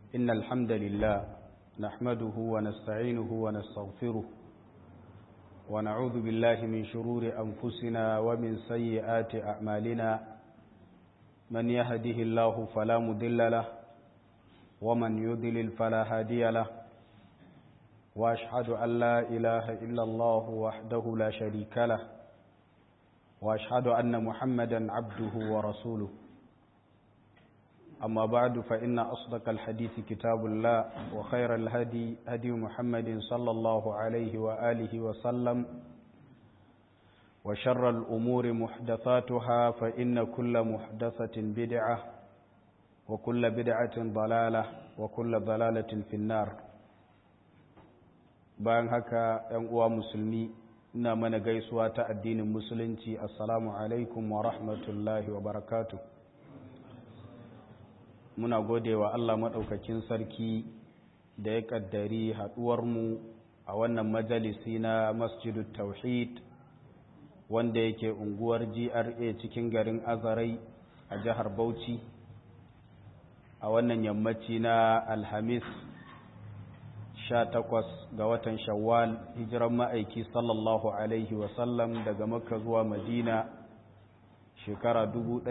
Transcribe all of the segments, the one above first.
إن الحمد لله نحمده ونستعينه ونستغفره ونعوذ بالله من شرور أنفسنا ومن سيئات أعمالنا من يهده الله فلا مضل له ومن يضلل فلا هادي له وأشهد أن لا إله إلا الله وحده لا شريك له وأشهد أن محمدا عبده ورسوله أما بعد فإن أصدق الحديث كتاب الله وخير الهدي هدي محمد صلى الله عليه وآله وسلم وشر الأمور محدثاتها فإن كل محدثة بدعة وكل بدعة ضلالة وكل ضلالة في النار bayan haka ‘yan uwa musulmi ina mana gaisuwa ta addinin musulunci assalamu alaikum wa rahmatullahi wa barakatuh muna gode wa Allah maɗaukakin sarki da ya ƙaddari haɗuwarmu a wannan majalisi na masjidu tauhid wanda yake unguwar GRA cikin garin Azarai a jihar Bauchi a wannan yammaci na Alhamis 18 ga watan Shawwal hijiran ma'aiki sallallahu alaihi wasallam daga Makka zuwa Madina shekara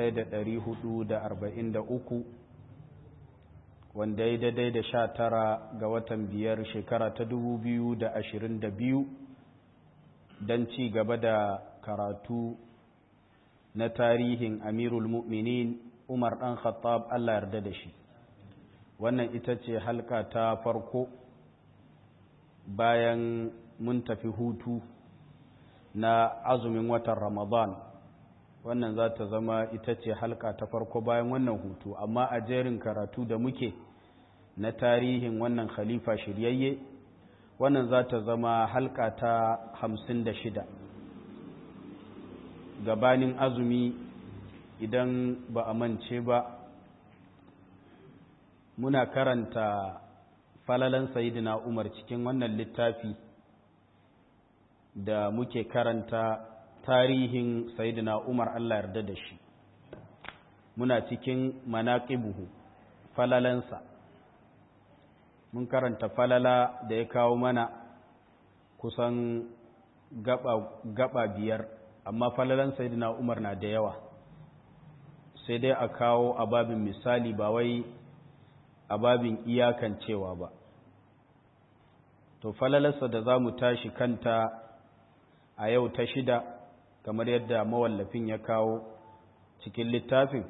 1443 wanda ya daidai da sha tara ga watan biyar shekara ta dubu biyu da ashirin da biyu don ci gaba da karatu na tarihin amirul mu'minin umar ɗan khattab allah yarda da shi wannan ita ce halka ta farko bayan mun tafi hutu na azumin watan ramadan wannan za ta zama ita ce halka ta farko bayan wannan hutu amma a jerin karatu da muke na tarihin wannan khalifa shiryayye wannan za ta zama halka ta hamsin da shida gabanin azumi idan ba a mance ba muna karanta falalan sayidina umar cikin wannan littafi da muke karanta tarihin sayidina umar allah yarda da shi muna cikin manaƙibuhu falalansa mun karanta falala da ya kawo mana kusan gaba, gaba biyar amma falalan sayidina umar na da yawa sai dai a kawo ababin misali ba wai ababin iyakan cewa ba to falalarsa da za mu tashi kanta a yau ta shida kamar yadda mawallafin ya kawo cikin littafin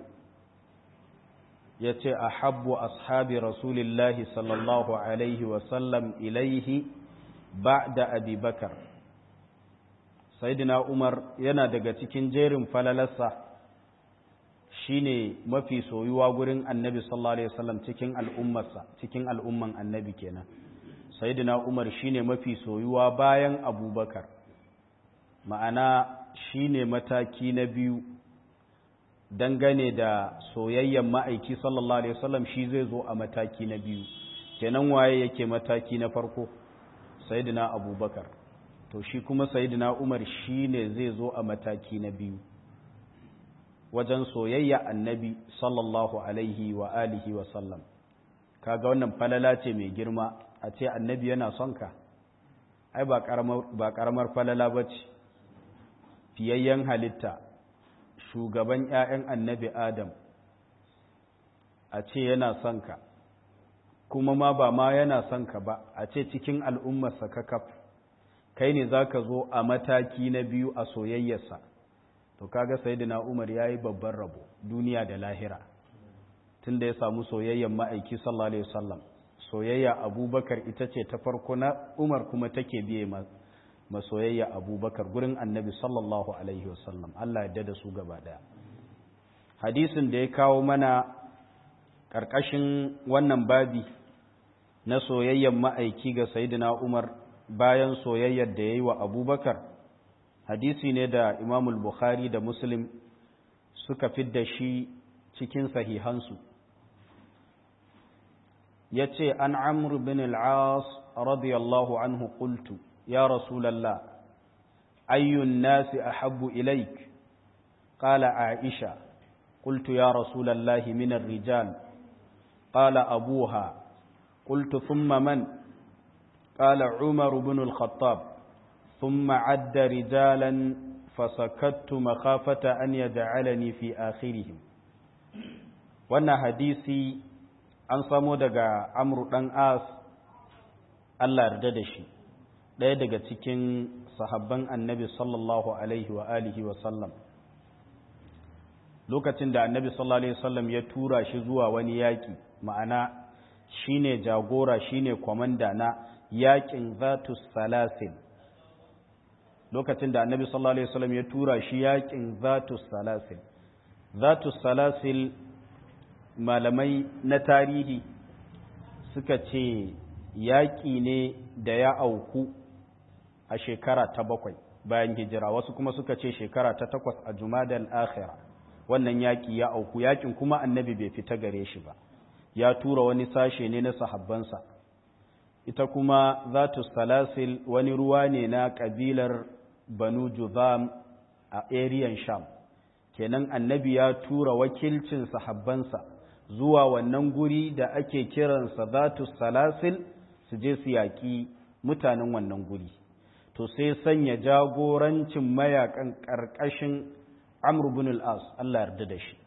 ya ce a habbu ashabi rasulillahi sallallahu alaihi wasallam ilaihi ba da abubakar saidina umar yana daga cikin jerin falalarsa shine mafi soyuwa gurin annabi sallallahu alaihi wasallam cikin al'ummarsa cikin al'umman annabi kenan saidina umar shine mafi soyuwa bayan abubakar ma'ana shine mataki na biyu dangane da soyayyen ma'aiki sallallahu alaihi wasallam shi zai zo a mataki na biyu kenan waye yake mataki na farko sayyidina abubakar to shi kuma sayyidina umar shine zai zo a mataki na biyu wajen soyayya annabi sallallahu alaihi wa alihi wa sallam kaga wannan falala ce mai girma a ce annabi yana son ka ai ba karamar falala ba ce fiyayyen halitta shugaban ‘ya'yan annabi Adam a ce yana son ka, kuma ma ba ma yana son ka ba, a ce cikin al'ummarsa kakaf, kai ne za ka zo a mataki na biyu a soyayyarsa, to kaga Sayyidina Umar ya yi babban rabo duniya da lahira, tun da ya samu soyayyen ma'aiki sallallahu Alaihi wasallam, soyayya abubakar ita ce ta farko na Umar kuma take biye masoyayya abubakar gurin annabi sallallahu alaihi wasallam Allah ya da su gaba daya hadisin da ya kawo mana ƙarƙashin wannan babi na soyayyan ma'aiki ga sayidina umar bayan soyayyar da ya yi wa abubakar hadisi ne da imamul bukhari da muslim suka fidda shi cikin sahihansu ya ce an amr bin al'as radiyallahu anhu qultu يا رسول الله أي الناس أحب إليك قال عائشة قلت يا رسول الله من الرجال قال أبوها qultu thumma man qala umar ibn al-khattab thumma adda rijalan fasakattu makhafata an yaj'alani fi akhirihim wannan hadisi an samo daga amru dan as Allah yarda da shi ɗaya daga cikin sahabban annabi sallallahu alaihi wa alihi wa sallam lokacin da annabi sallallahu alaihi wasallam ya tura shi zuwa wani yaƙi ma'ana shine jagora shine kwamanda na yaƙin zatus salasil lokacin da annabi sallallahu alaihi wasallam ya tura shi yaƙin zatus salasil zatus salasil malamai na tarihi suka ce yaƙi ne da ya auku a shekara ta bakwai bayan hijira wasu kuma suka ce shekara ta takwas a jumadal akhira wannan yaƙi ya auku yaƙin kuma annabi bai fita gare shi ba ya tura wani sashe ne na sahabbansa ita kuma zatu salasil wani ruwa ne na ƙabilar banu juzam a ariyan sham kenan annabi ya tura wakilcin sahabbansa zuwa wannan guri da ake kiransa zatu salasil su je su yaƙi mutanen wannan guri to sai sanya jagorancin mayakan ƙarƙashin amr bin al-as Allah yarda da shi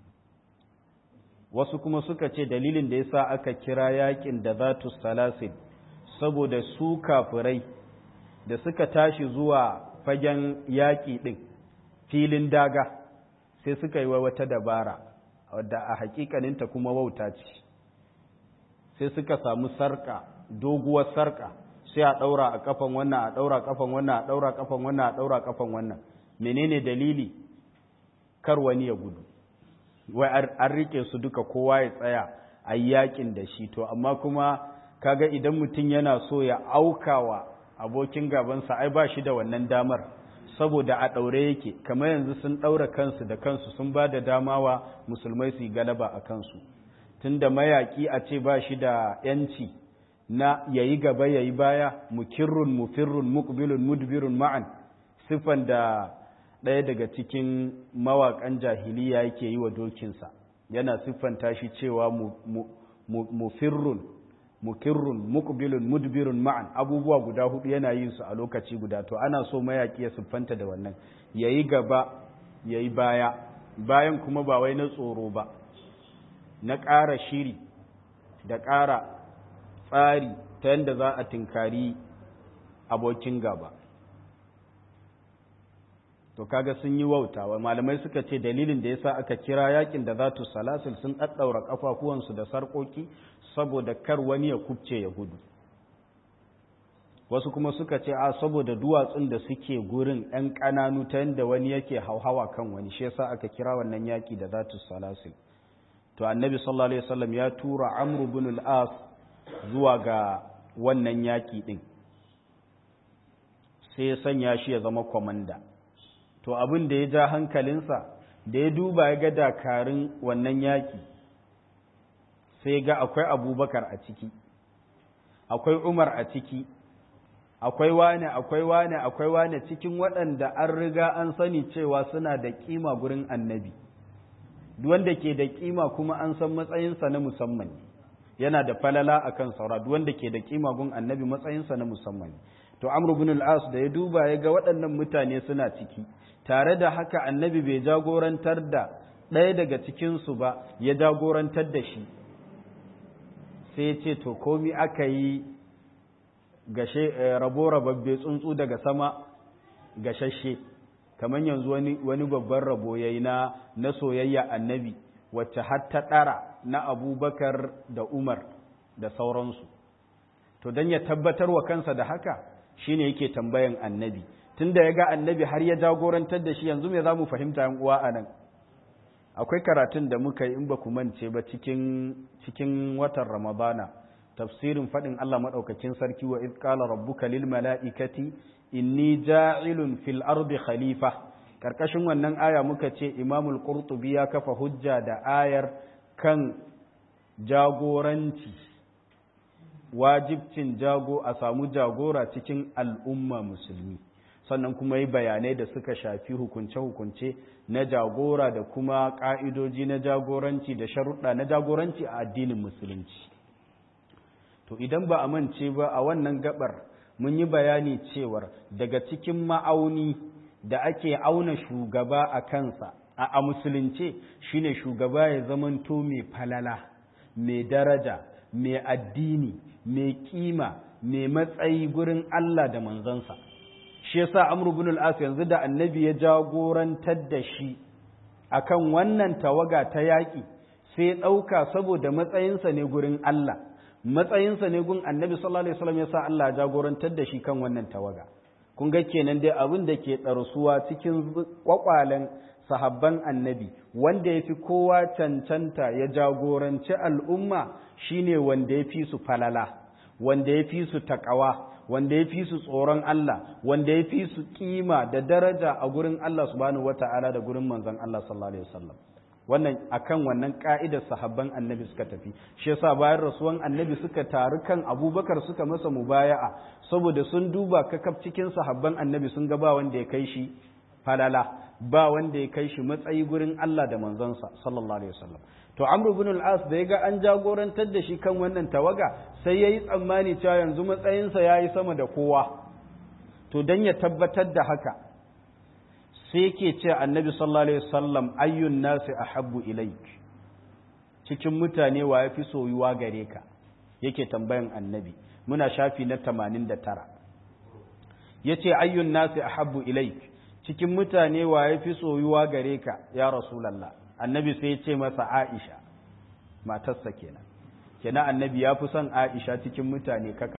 wasu kuma suka ce dalilin da yasa aka kira yakin da zatu salasil saboda su kafirai da suka tashi zuwa fagen yaƙi ɗin filin daga sai suka yi wata dabara wadda a hakikaninta kuma wauta ce sai suka samu sarka doguwar sarka sai a ɗaura a kafan wannan a ɗaura kafan wannan a ɗaura kafan wannan a ɗaura kafan wannan menene dalili kar wani ya gudu wai an rike su duka kowa ya tsaya a yakin da shi to amma kuma kaga idan mutum yana so ya aukawa abokin gabansa ai ba shi da wannan damar saboda a ɗaure yake kamar yanzu sun ɗaura kansu da kansu sun ba da damawa musulmai su yi galaba a kansu tunda mayaƙi a ce ba shi da ‘yanci na yayi gaba yayi baya mukirrun mufirrun muqbilun mudbirun ma'an siffan da ɗaya daga cikin mawaƙan jahiliya yake yi wa dokinsa yana siffanta shi cewa mufirrun mukirrun muqbilun mudbirun ma'an abubuwa guda hudu yana yin su a lokaci guda to ana so mayaƙi ya siffanta da wannan yayi gaba yayi baya bayan kuma ba wai na tsoro ba na ƙara shiri da ƙara tsari ta yadda za a tinkari abokin gaba to kaga sun yi wautawa malamai suka ce dalilin da yasa aka kira yakin da zatu salasil sun ɗaɗɗaura ƙafafuwansu da sarƙoƙi saboda kar wani ya kubce ya gudu wasu kuma suka ce a saboda duwatsun da suke gurin ‘yan ƙananu ta yadda wani yake hauhawa kan wani shi yasa aka kira wannan yaki da zatu salasil to annabi sallallahu alaihi wasallam ya tura amru bin al-as zuwa ga wannan yaƙi ɗin sai ya sanya shi ya zama kwamanda to abin da ya ja hankalinsa da ya duba ya ga dakarun wannan yaƙi sai ga akwai abubakar a ciki akwai umar a ciki akwai wane akwai wane akwai wane cikin waɗanda an riga an sani cewa suna da ƙima gurin annabi wanda ke da ƙima kuma an san matsayinsa na musamman yana da falala akan saura wanda ke da ƙima gun annabi matsayinsa na musamman to amr ibn al-as da ya duba ya ga waɗannan mutane suna ciki tare da haka annabi bai jagorantar da ɗaya daga cikinsu ba ya jagorantar da shi sai ya ce to komi aka yi gashe rabo rababbe tsuntsu daga sama gashashe kamar yanzu wani, wani babban rabo ya yi na, na soyayya annabi wacce har ta ɗara na abubakar da umar da sauransu to don ya tabbatar wa kansa da haka shine yake tambayan annabi tunda ya ga annabi har ya jagorantar da shi yanzu me za mu fahimta yan uwa a nan akwai karatun da muka yi in ba ku mance ba cikin cikin watan ramadana tafsirin faɗin Allah maɗaukakin sarki wa idh qala rabbuka lil mala'ikati inni ja'ilun fil ardi khalifa karkashin wannan aya muka ce imamul qurtubi ya kafa hujja da ayar kan jagoranci wajibcin jago a samu jagora cikin al'umma musulmi sannan kuma yi bayanai da suka shafi hukunce-hukunce na jagora da kuma ƙa'idoji na jagoranci da sharuɗa na jagoranci a addinin musulunci to idan ba a mance ba a wannan gabar mun yi bayani cewar daga cikin ma'auni da ake auna shugaba a kansa a musulunce shine shugaba ya zamanto mai falala mai daraja mai addini mai kima mai matsayi gurin Allah da manzansa shi yasa Amr ibn al-As yanzu da annabi ya jagorantar da shi akan wannan tawaga ta yaƙi sai ɗauka saboda matsayinsa ne gurin Allah matsayinsa ne gun annabi sallallahu alaihi wasallam yasa Allah jagorantar da shi kan wannan tawaga kun ga kenan dai abin da ke ɗarsuwa cikin kwakwalen sahabban annabi wanda ya fi kowa cancanta ya jagoranci al'umma shine wanda ya fi su falala wanda ya fi su taƙawa wanda ya fi su tsoron Allah wanda ya fi su kima da daraja a gurin Allah subhanahu wata'ala da gurin manzon Allah sallallahu alaihi wasallam wannan akan wannan ka'idar sahabban annabi suka tafi shi yasa bayan rasuwan annabi suka taru kan abubakar suka masa mubaya'a saboda sun duba kakaf cikin sahabban annabi sun ga ba wanda ya kai shi falala ba wanda ya kai shi matsayi gurin Allah da manzonsa sallallahu alaihi wasallam to amr ibn al-as da ya ga an jagorantar da shi kan wannan tawaga sai yayi tsammani cewa yanzu matsayinsa yayi sama da kowa to dan ya tabbatar da haka sai yake ce annabi sallallahu alaihi wasallam ayyun nasi ahabbu ilaik cikin mutane wa yafi soyuwa gare ka yake tambayan annabi muna shafi na 89 yace ayyun nasi ahabbu ilaik cikin mutane wa yafi soyuwa gare ka ya rasulullah annabi sai ya ce masa aisha matarsa kenan kenan annabi ya fi son aisha cikin mutane kaka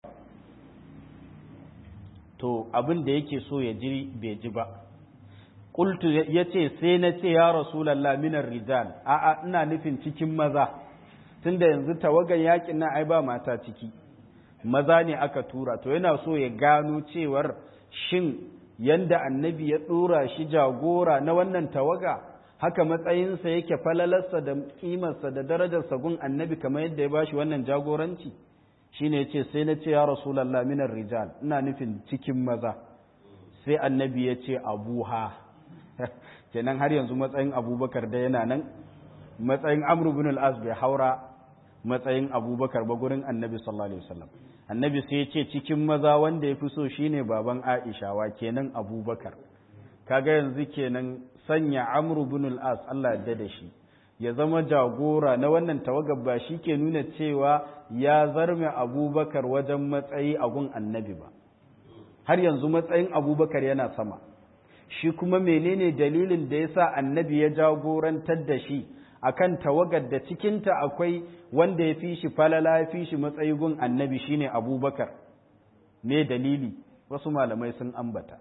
to abin da yake so ya ji bai ji ba qultu yace sai na ce ya rasulullah minar rijal a'a ina nufin cikin maza tunda yanzu tawagan yakin nan ai ba mata ciki maza ne aka tura to yana so ya gano cewar shin yanda annabi ya dora shi jagora na wannan tawaga haka matsayinsa yake falalarsa da kimarsa da darajarsa gun annabi kamar yadda ya bashi wannan jagoranci shine yace sai na ce ya rasulullah minar rijal ina nufin cikin maza sai annabi ya ce abuha kenan har yanzu matsayin abubakar da yana nan matsayin amru bin al-as bai haura matsayin abubakar ba gurin annabi sallallahu alaihi wasallam annabi sai ya ce cikin maza wanda ya fi so shine baban aisha wa kenan abubakar kaga yanzu kenan sanya amru bin al-as Allah ya da shi ya zama jagora na wannan tawagar ba shi ke nuna cewa ya zarme abubakar wajen matsayi a gun annabi ba har yanzu matsayin abubakar yana sama shi kuma menene dalilin da ya sa annabi ya jagorantar da shi akan tawagar da cikinta akwai wanda ya fi shi falala ya fi shi matsayi gun annabi shine abubakar me dalili wasu malamai sun ambata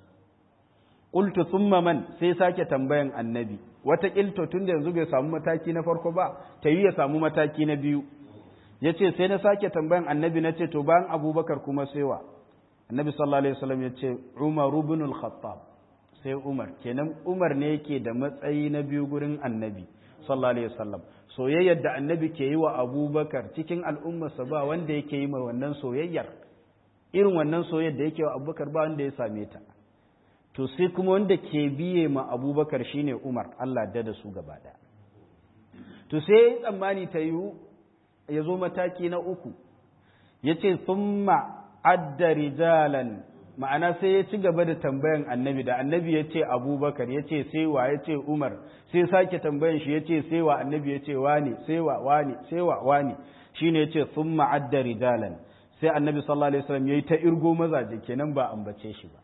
qultu thumma man sai sake tambayan annabi wata kilto tun da yanzu bai samu mataki na farko ba ta yi ya samu mataki na biyu yace sai na sake tambayan annabi na ce to bayan abubakar kuma saiwa annabi sallallahu alaihi wasallam yace umar ibn al-khattab sai umar kenan umar ne yake da matsayi na biyu gurin annabi sallallahu alaihi wasallam soyayyar da annabi ke yi wa abubakar cikin al'ummarsa ba wanda yake yi ma wannan soyayyar irin wannan soyayyar da yake wa abubakar ba wanda ya same ta to sai kuma wanda ke biye ma abubakar shine umar allah da da su gaba ɗaya to sai ya yi tsammani ta yiwu ya zo mataki na uku ya ce summa adda rijalan ma'ana sai ya ci gaba da tambayan annabi da annabi ya ce abubakar ya ce sai wa ya ce umar sai sake tambayan shi ya ce sai wa annabi ya ce wani sai wa wani sai wa wani shine ya ce summa adda rijalan sai annabi sallallahu alaihi wasallam ya yi ta irgo mazaje kenan ba ambace shi ba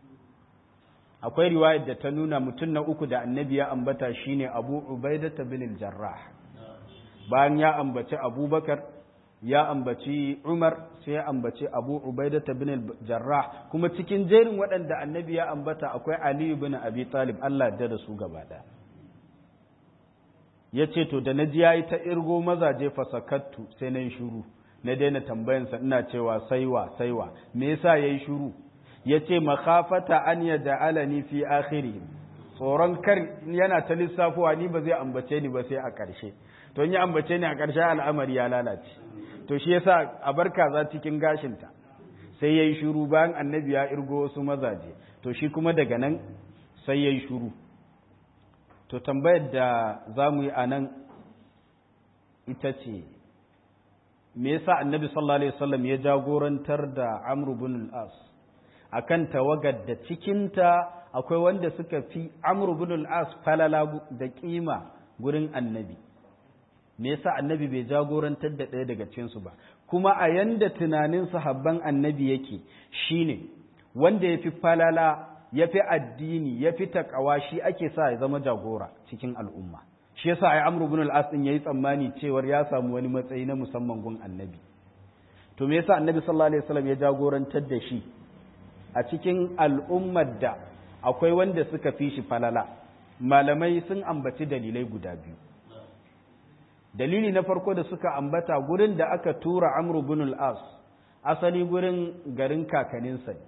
akwai riwayar da ta nuna mutum na uku da annabi ya ambata shine abu ubaidata bin jarrah bayan ya ambaci abubakar ya ambaci umar sai ya ambaci abu ubaidata bin jarrah kuma cikin jerin waɗanda annabi ya ambata akwai aliyu bin abi talib allah da da su gaba ɗaya ya ce to da na ji ya yi ta irgo mazaje fasakattu sai na yi shuru na daina tambayansa ina cewa saiwa saiwa me yasa ya yi shuru ya ce makafata an ya ja'alani fi akhiri tsoron kar yana ta lissafowa ni ba zai ambace ni ba sai a ƙarshe to ya ambace ni a ƙarshe al'amari ya lalace to shi yasa a bar kaza cikin gashinta sai yayi shuru bayan annabi ya irgo wasu mazaje to shi kuma daga nan sai yayi shuru to tambayar da za mu yi a nan ita ce me yasa annabi sallallahu alaihi wasallam ya jagorantar da amr ibn al-as akan tawagar da cikinta akwai wanda suka fi amr ibn al-as falala da kima gurin annabi me yasa annabi bai jagorantar da ɗaya daga cikinsu ba kuma a yanda tunanin sahabban annabi yake shine wanda ya fi falala ya fi addini ya fi takawa shi ake sa ya zama jagora cikin al'umma shi yasa ai amru ibn al-as din yayi tsammani cewar ya samu wani matsayi na musamman gun annabi to me yasa annabi sallallahu alaihi wasallam ya jagorantar da shi a cikin al'ummar da akwai wanda suka fi shi falala malamai sun ambaci dalilai guda biyu dalili na farko da suka ambata gurin da aka tura amru bin al-as asali gurin garin kakaninsa ne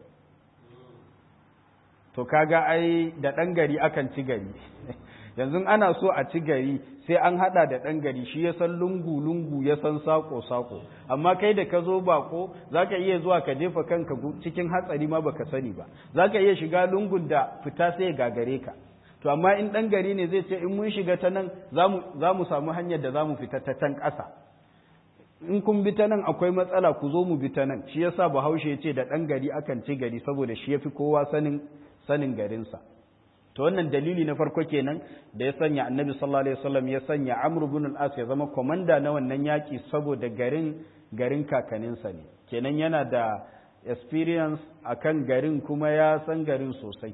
to kaga ai da ɗan gari akan ci gari yanzu ana so a ci gari sai an hada da ɗan gari shi ya san lungu-lungu ya san sako-sako amma kai da ka zo bako za ka iya zuwa ka jefa kanka cikin hatsari ma baka sani ba za ka iya shiga lungun da fita sai ya gagare ka to amma in ɗan gari ne zai ce in mun shiga ta nan za mu samu hanyar da za mu fita ta can ƙasa in kun bi ta nan akwai matsala ku zo mu bi ta nan shi yasa bahaushe ya ce da ɗan gari akan ci gari saboda shi ya fi kowa sanin sanin garinsa to wannan dalili na farko kenan da ya sanya annabi sallallahu alaihi wasallam ya sanya amr ibn al-as ya zama komanda na wannan yaki saboda garin garin kakaninsa ne kenan yana da experience akan garin kuma ya san garin sosai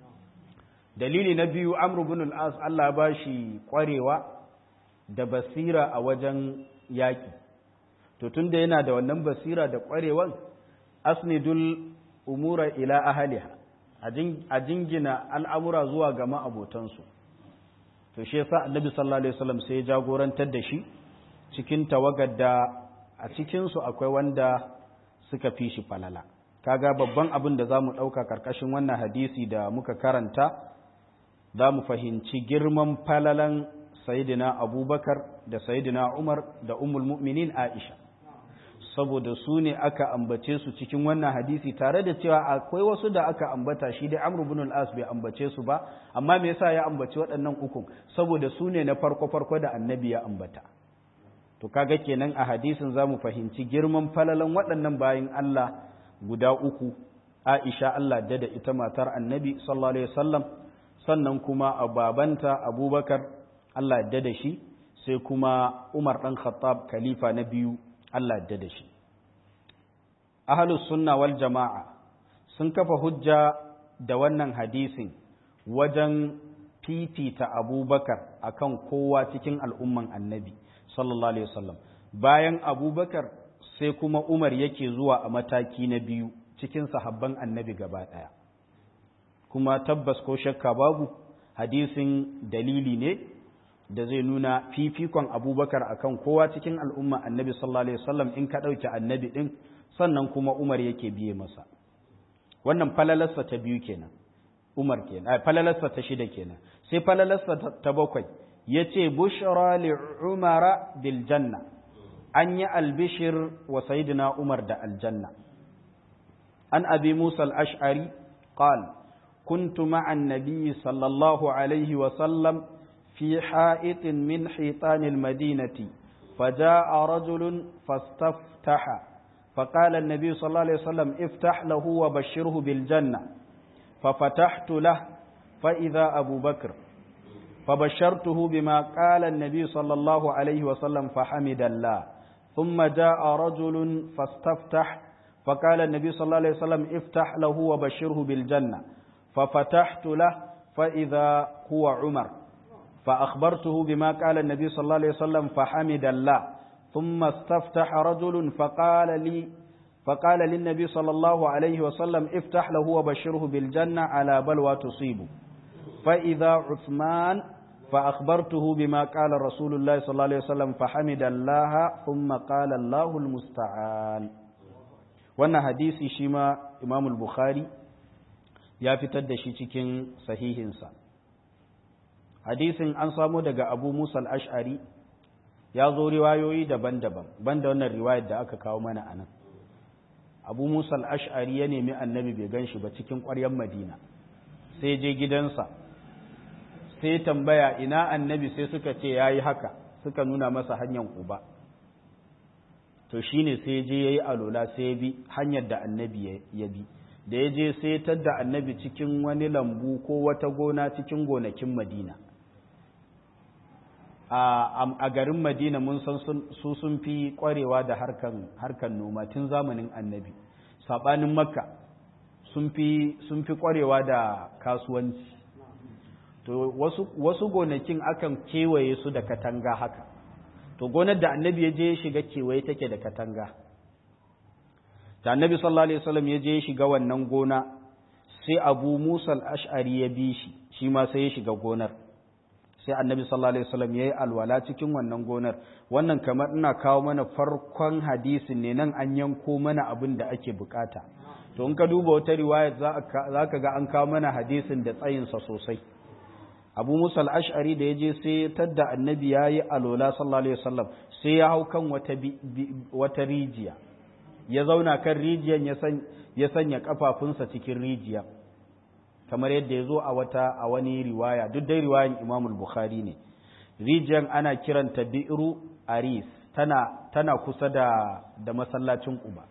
dalili na biyu amr ibn al-as Allah ba shi kwarewa da basira a wajen yaki to tunda yana da wannan basira da kwarewan asnidul umura ila ahliha a jingina al'amura zuwa ga ma'abotansu to shi yasa annabi sallallahu alaihi wasallam sai ya jagorantar da shi cikin tawagar da a cikinsu akwai wanda suka fi shi falala kaga babban abin da za mu ɗauka ƙarƙashin wannan hadisi da muka karanta za mu fahimci girman falalan sayidina abubakar da sayidina umar da umul mu'minin aisha saboda su ne aka ambace su cikin wannan hadisi tare da cewa akwai wasu da aka ambata shi dai Amr ibn al-As bai ambace su ba amma me yasa ya ambaci waɗannan uku saboda su ne na farko farko da annabi ya ambata to kaga kenan a hadisin zamu fahimci girman falalan waɗannan bayin Allah guda uku Aisha Allah da da ita matar annabi sallallahu alaihi wasallam sannan kuma a babanta Abubakar Allah da da shi sai kuma Umar dan Khattab khalifa na biyu Allah yadda da shi. Ahalus sunna wal jama'a sun kafa hujja da wannan hadisin wajen fifita abubakar akan kowa cikin al'umman annabi sallallahu Alaihi wasallam bayan abubakar sai kuma umar yake zuwa a mataki na biyu cikin sahabban annabi gaba ɗaya kuma tabbas ko shakka babu hadisin dalili ne da zai nuna fifikon abubakar akan kowa cikin al'umma annabi sallallahu alaihi wasallam in ka ɗauki annabi ɗin sannan kuma umar yake biye masa wannan falalarsa ta biyu kenan umar kenan falalarsa ta shida kenan sai falalarsa ta bakwai ya ce bushra li umara bil janna an yi albishir wa sayidina umar da aljanna an abi musa al-ash'ari qal كنت مع النبي صلى الله عليه وسلم في حائط من حيطان المدينة فجاء رجل فاستفتح فقال النبي صلى الله عليه وسلم افتح له وبشره بالجنة ففتحت له فإذا أبو بكر فبشرته بما قال النبي صلى الله عليه وسلم فحمد الله ثم جاء رجل فاستفتح فقال النبي صلى الله عليه وسلم افتح له وبشره بالجنة ففتحت له فإذا هو عمر فأخبرته بما قال النبي صلى الله عليه وسلم فحمد الله ثم استفتح رجل فقال لي فقال للنبي صلى الله عليه وسلم افتح له وبشره بالجنة على بلوى تصيبه فإذا عثمان فأخبرته بما قال رسول الله صلى الله عليه وسلم فحمد الله ثم قال الله المستعان wannan hadisi shi ma Imam Bukhari ya fitar da shi cikin sahihinsa hadisin an samo daga Abu Musa al-Ash'ari ya zo riwayoyi daban-daban banda wannan riwayar da aka kawo mana anan Abu Musa al-Ash'ari ya nemi annabi bai ganshi ba cikin ƙwaryar Madina sai je gidansa sai tambaya ina annabi sai suka ce yayi haka suka nuna masa hanyar Quba to shine sai je yayi alola sai ya bi hanyar da annabi ya bi da ya je sai tadda annabi cikin wani lambu ko wata gona cikin gonakin madina a garin madina mun san su sun fi kwarewa da harkan noma tun zamanin annabi saɓanin makka sun fi kwarewa da kasuwanci to wasu gonakin akan kewaye su da katanga haka to gonar da annabi ya je ya shiga kewaye take da katanga da annabi sallallahu alaihi wasallam ya je ya shiga wannan gona sai abu musa al-ash'ari ya bi shi shi ma sai ya shiga gonar sai annabi sallallahu alaihi wasallam yayi alwala cikin wannan gonar wannan kamar ina kawo mana farkon hadisin ne nan an yanko mana abin da ake bukata to in ka duba wata riwaya za ka ga an kawo mana hadisin da tsayinsa sosai abu musa al-ash'ari da ya je sai tadda annabi yayi alwala sallallahu alaihi wasallam sai ya hau kan wata wata rijiya ya zauna kan rijiyan ya sanya kafafunsa cikin rijiya kamar yadda ya zo a wata a wani riwaya duk dai riwayan Imam Bukhari ne rijiyar ana kiranta bi'ru aris tana tana kusa da da masallacin Quba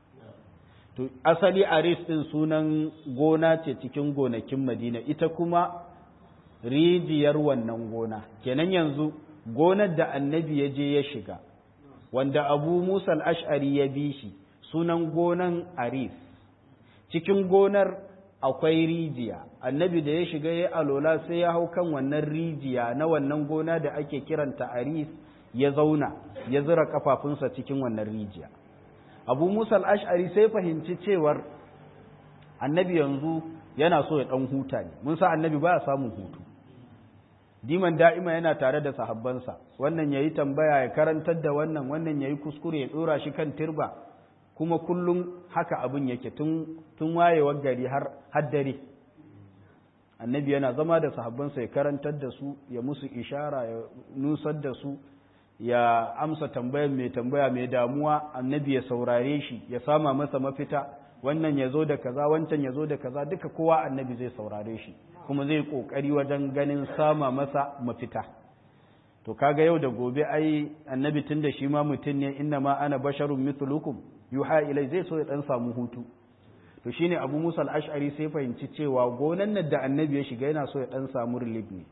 to asali aris din sunan gona ce cikin gonakin Madina ita kuma rijiyar wannan gona kenan yanzu gonar da annabi ya je ya shiga wanda Abu Musa al-Ash'ari ya bi shi sunan gonan aris cikin gonar akwai rijiya annabi da ya shiga ya alola sai ya hau kan wannan rijiya na wannan gona da ake kiranta aris ya zauna ya zira kafafunsa cikin wannan rijiya abu musa ash'ari sai fahimci cewar annabi yanzu yana so ya dan huta ne mun sa annabi baya samun hutu diman da'ima yana tare da sahabbansa wannan yayi tambaya ya karantar da wannan wannan yayi kuskure ya dora shi kan tirba kuma kullum haka abin yake tun wayewar gari har dare annabi yana zama da sahabbansa ya karantar da su ya musu ishara ya nusar da su ya amsa tambayar mai tambaya mai damuwa annabi ya saurare shi ya sama masa mafita wannan ya zo da kaza wancan ya zo da kaza duka kowa annabi zai saurare shi kuma zai kokari wajen ganin sama masa mafita to kaga yau da gobe ai annabi tun da shi ma mutum ne inna ma ana basharun mithlukum yuha ilai zai so ya dan samu hutu to shine abu musa al-ash'ari sai fahimci cewa gonan nan da annabi ya shiga yana so ya dan samu relief ne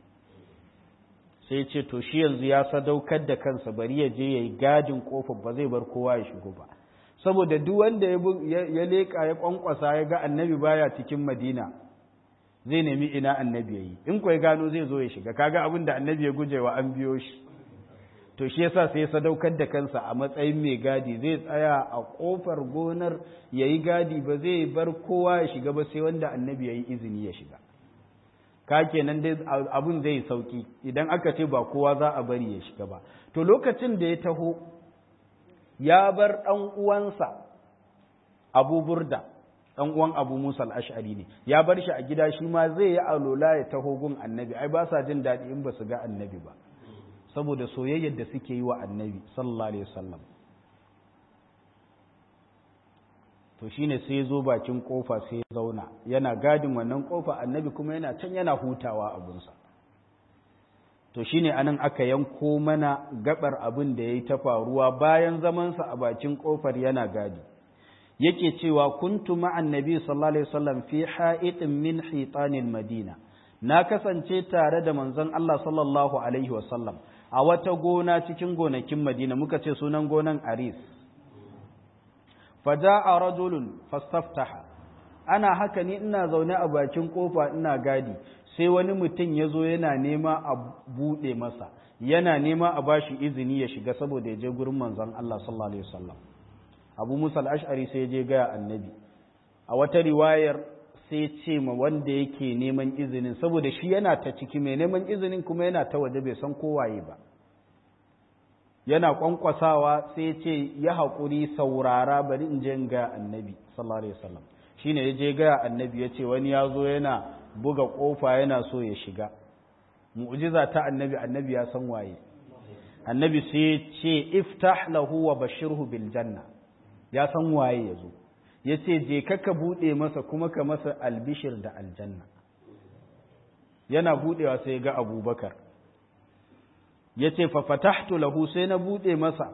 sai ce to shi yanzu ya sadaukar da kansa bari ya je yayi gadin kofar ba zai bar kowa ya shigo ba saboda duk wanda ya leka ya kwankwasa ya ga annabi baya cikin madina zai nemi ina annabi yayi in ko ya gano zai zo ya shiga kaga abin da annabi ya gujewa an biyo shi to shi yasa sai ya sadaukar da kansa a matsayin mai gadi zai tsaya a kofar gonar yayi gadi ba zai bar kowa ya shiga ba sai wanda annabi yayi izini ya shiga ka kenan dai abun zai sauki idan aka ce ba kowa za a bari ya shiga ba to lokacin da ya taho ya bar ɗan uwansa Abu Burda ɗan uwan Abu Musa al-Ash'ari ne ya bar shi a gida shi ma zai yi alola ya taho gun annabi ai ba sa jin daɗi in ba su ga annabi ba saboda soyayyar da suke yi wa annabi sallallahu alaihi wasallam to shine sai zo bakin kofa sai ya zauna yana gadin wannan kofa annabi kuma yana can yana hutawa abunsa to shine anan aka yanko mana gabar abin da yayi ta faruwa bayan zamansa a bakin kofar yana gadi yake cewa kuntu ma'an nabi sallallahu alaihi wasallam fi ha'itin min hitanil madina na kasance tare da manzon Allah sallallahu alaihi wasallam a wata gona cikin gonakin Madina muka ce sunan gonan Aris faja'a rajulun fastaftaha ana haka ni ina zaune a bakin kofa ina gadi sai wani mutum ya zo yana nema a buɗe masa yana nema a bashi izini ya shiga saboda ya je gurin manzon Allah sallallahu alaihi wasallam Abu Musa al-Ash'ari sai ya je ga annabi a wata riwayar sai ce ma wanda yake neman izinin saboda shi yana ta ciki mai neman izinin kuma yana ta waje bai san kowaye ba yana kwankwasawa sai ce ya haƙuri saurara bari in je ga annabi sallallahu alaihi wasallam shine ya je ga annabi ya ce wani ya zo yana buga ƙofa yana so ya shiga mu'jiza ta annabi annabi ya san waye annabi sai ya ce iftah lahu wa bashirhu bil janna ya san waye ya zo ya ce je ka buɗe masa kuma ka masa albishir da aljanna yana buɗewa sai ga abubakar ya ce fafatahtu lahu sai na buɗe masa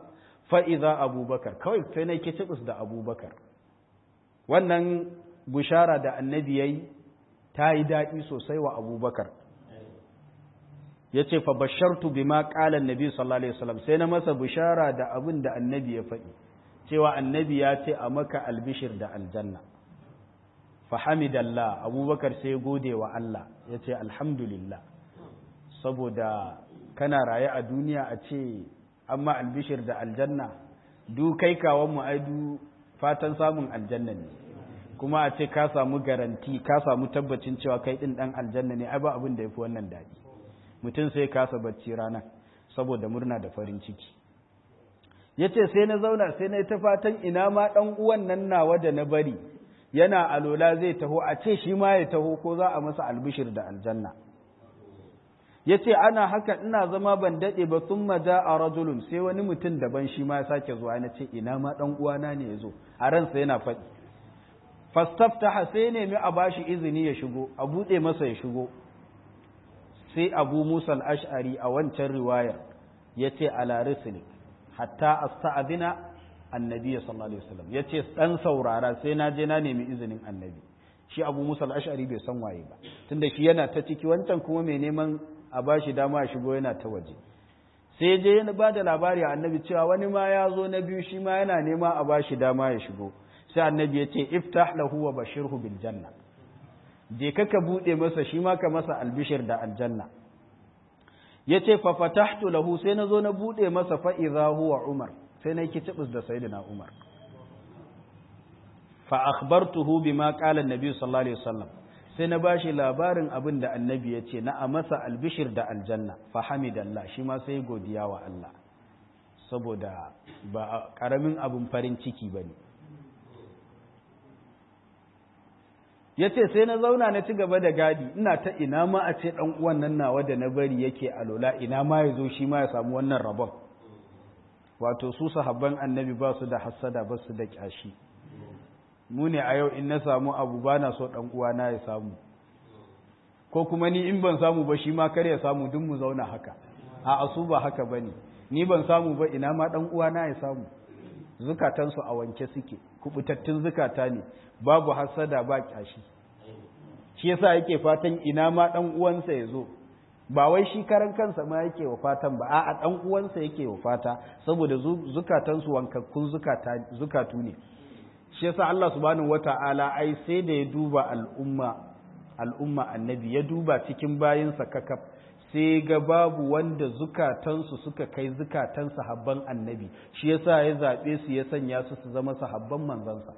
fa'iza abubakar kawai sai na ke cibis da abubakar wannan bushara da annabi ya yi ta yi daɗi sosai wa abubakar ya ce fa bashartu bi ma ƙalan nabi sallallahu alaihi wasallam sai na masa bushara da abin da annabi ya faɗi cewa annabi ya ce a maka albishir da aljanna fa hamidallah abubakar sai gode wa Allah ya ce alhamdulillah saboda kana raye a duniya a ce amma albishir da aljanna du kai kawon mu aidu fatan samun aljanna ne kuma a ce ka samu garanti ka samu tabbacin cewa kai din dan aljanna ne ai ba abin da yafi wannan dadi mutum sai kasa bacci rana saboda murna da farin ciki yace sai na zauna sai na ta fatan ina ma dan uwan nan nawa da na bari yana alola zai taho a ce shi ma ya taho ko za a masa albishir da aljanna ya ce ana haka ina zama ban daɗe ba sun maja a rajulun sai wani mutum daban shi ma ya sake zuwa na ce ina ma ɗan uwana ne ya zo a ransa yana faɗi fastaftaha sai nemi a bashi izini ya shigo a buɗe masa ya shigo sai abu musa ash'ari a wancan riwayar ya ce ala rislik hatta asta'adina annabi sallallahu alaihi wasallam ya ce ɗan saurara sai na je na nemi izinin annabi shi abu musa ash'ari bai san waye ba tunda shi yana ta ciki wancan kuma mai neman a ba shi dama a shigo yana ta waje sai je ya ba da labari a annabi cewa wani ma ya zo na biyu shi ma yana nema a ba shi dama ya shigo sai annabi ya ce iftah lahu wa bashirhu bil janna je ka ka bude masa shi ma ka masa albishir da aljanna ya ce fa fatahtu lahu sai na zo na bude masa fa idza huwa umar sai na yi kicibis da sayyidina umar fa akhbartuhu bima qala an-nabi sallallahu alaihi wasallam sai na bashi labarin abin da annabi ya ce na a masa albishir da aljanna fahamidallah shi ma sai godiya wa Allah saboda ba karamin abin farin ciki ba ne ya ce sai na zauna na ci gaba da gadi ina ta ina ma a ce ɗan uwan nan nawa da na bari yake alola ina ma ya zo shi ma ya samu wannan rabon wato su sahabban annabi ba su da hassada ba su da kyashi mu ne a yau in na samu abu ba na so ɗan uwana ya samu ko kuma ni in ban samu ba shi ma kar ya samu duk mu zauna haka a asu ba haka ba ne ni ban samu ba ina ma ɗan uwana ya samu zukatansu a wanke suke kubutattun zukata ne babu hasada ba kyashi shi yasa yake fatan ina ma ɗan uwansa ya zo ba wai shi karan kansa ma yake wa fatan ba a'a ɗan uwansa yake wa fata saboda zukatansu wankakkun zukatu ne shi yasa Allah subhanahu wata'ala ai sai da ya duba al'umma al'umma annabi ya duba cikin bayinsa kakaf sai ga babu wanda zukatansu suka kai zukatan sahabban annabi shi yasa ya zaɓe su ya sanya su su zama sahabban manzansa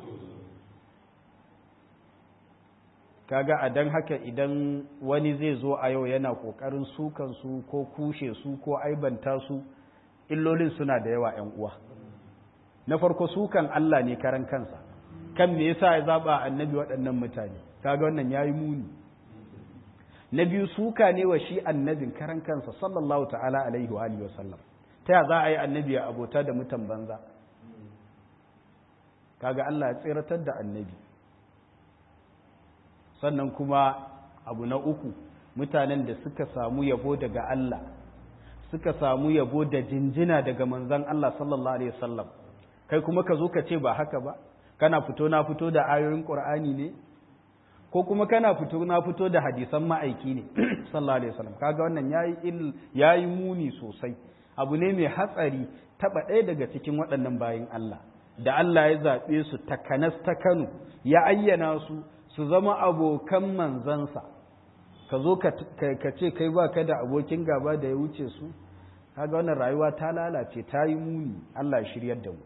kaga a dan haka idan wani zai zo a yau yana ƙoƙarin sukan su ko kushe su ko aibanta su illolin suna da yawa 'yan uwa na farko sukan Allah ne karan kansa kan me yasa ya zaba annabi waɗannan mutane kaga wannan yayi muni na biyu suka ne wa shi annabin karan kansa sallallahu ta'ala alaihi wa alihi wasallam ta ya za a yi annabi ya abota da mutan banza kaga Allah ya tsiratar da annabi sannan kuma abu na uku mutanen da suka samu yabo daga Allah suka samu yabo da jinjina daga manzon Allah sallallahu alaihi wasallam kai kuma ka zo ka ce ba haka ba kana fito na fito da ayoyin qur'ani ne ko kuma kana fito na fito da hadisan ma'aiki ne sallallahu alaihi wasallam kaga wannan yayi il yayi muni sosai abu ne mai hatsari taba ɗaya daga cikin waɗannan bayin Allah da Allah ya zaɓe su takanas ta Kano ya ayyana su su zama abokan manzansa ka zo ka ce kai ba ka da abokin gaba da ya wuce su kaga wannan rayuwa ta lalace ta yi muni Allah ya shiryar da mu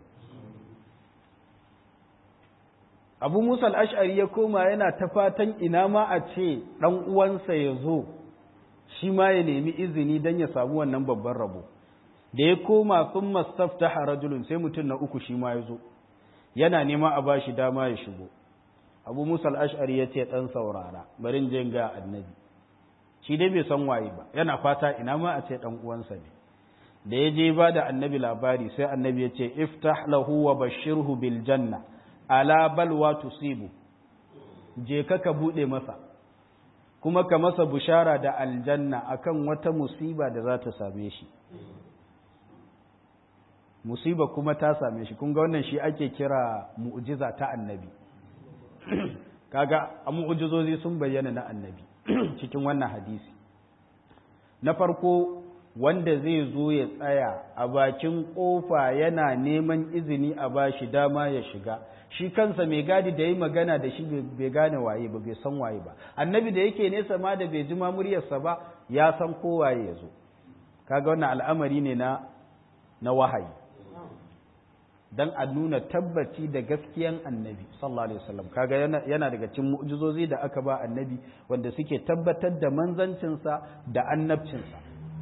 abu musa al'ash'ari ya koma yana ta fatan ina ma a ce ɗan uwansa ya zo shi ma ya nemi izini don ya samu wannan babban rabo da ya koma sun mastafta rajulun sai mutum na uku shi ma ya zo yana nema a bashi dama ya shigo abu musa al'ash'ari ya ce ɗan saurara barin jin ga annabi shi dai bai san waye ba yana fata ina ma a ce ɗan uwansa ne da ya je ba da annabi labari sai annabi ya ce iftah lahu wa bashirhu bil janna ala balwa tusibu je ka ka bude masa kuma ka masa bushara da aljanna akan wata musiba da za ta same shi musiba kuma ta same shi kun ga wannan shi ake kira mu'jiza ta annabi kaga a mu'jizozi sun bayyana na annabi cikin wannan hadisi na farko wanda zai zo ya tsaya a bakin kofa yana neman izini a bashi dama ya shiga shi kansa mai gadi da yi magana da shi bai gane waye ba bai san waye ba annabi da yake nesa ma da bai ji ma muryarsa ba ya san ko waye ya zo kaga wannan al'amari ne na na wahayi dan a nuna tabbaci da gaskiyan annabi sallallahu alaihi wasallam kaga yana, yana daga cikin mu'jizozi da aka ba annabi wanda suke tabbatar da manzancinsa da annabcinsa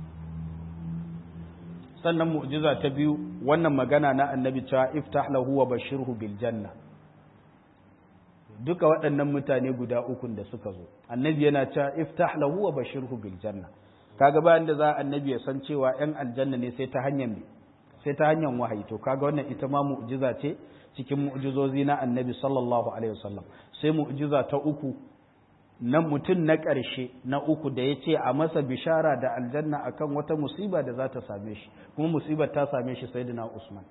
sannan mu'jiza ta biyu wannan magana na annabi cewa iftah lahu wa bashirhu bil janna duka waɗannan mutane guda uku da suka zo annabi yana cewa iftah lahu wa bashirhu bil janna kaga bayan da za annabi ya san cewa yan aljanna ne sai ta hanyar me sai ta hanyar wahayi to kaga wannan ita ma mu'jiza ce cikin mu'jizozi na annabi sallallahu alaihi wasallam sai mu'jiza ta uku na mutum na ƙarshe na uku da ya ce a masa bishara da aljanna akan wata musiba da za ta same shi kuma musibar ta same shi sai na usman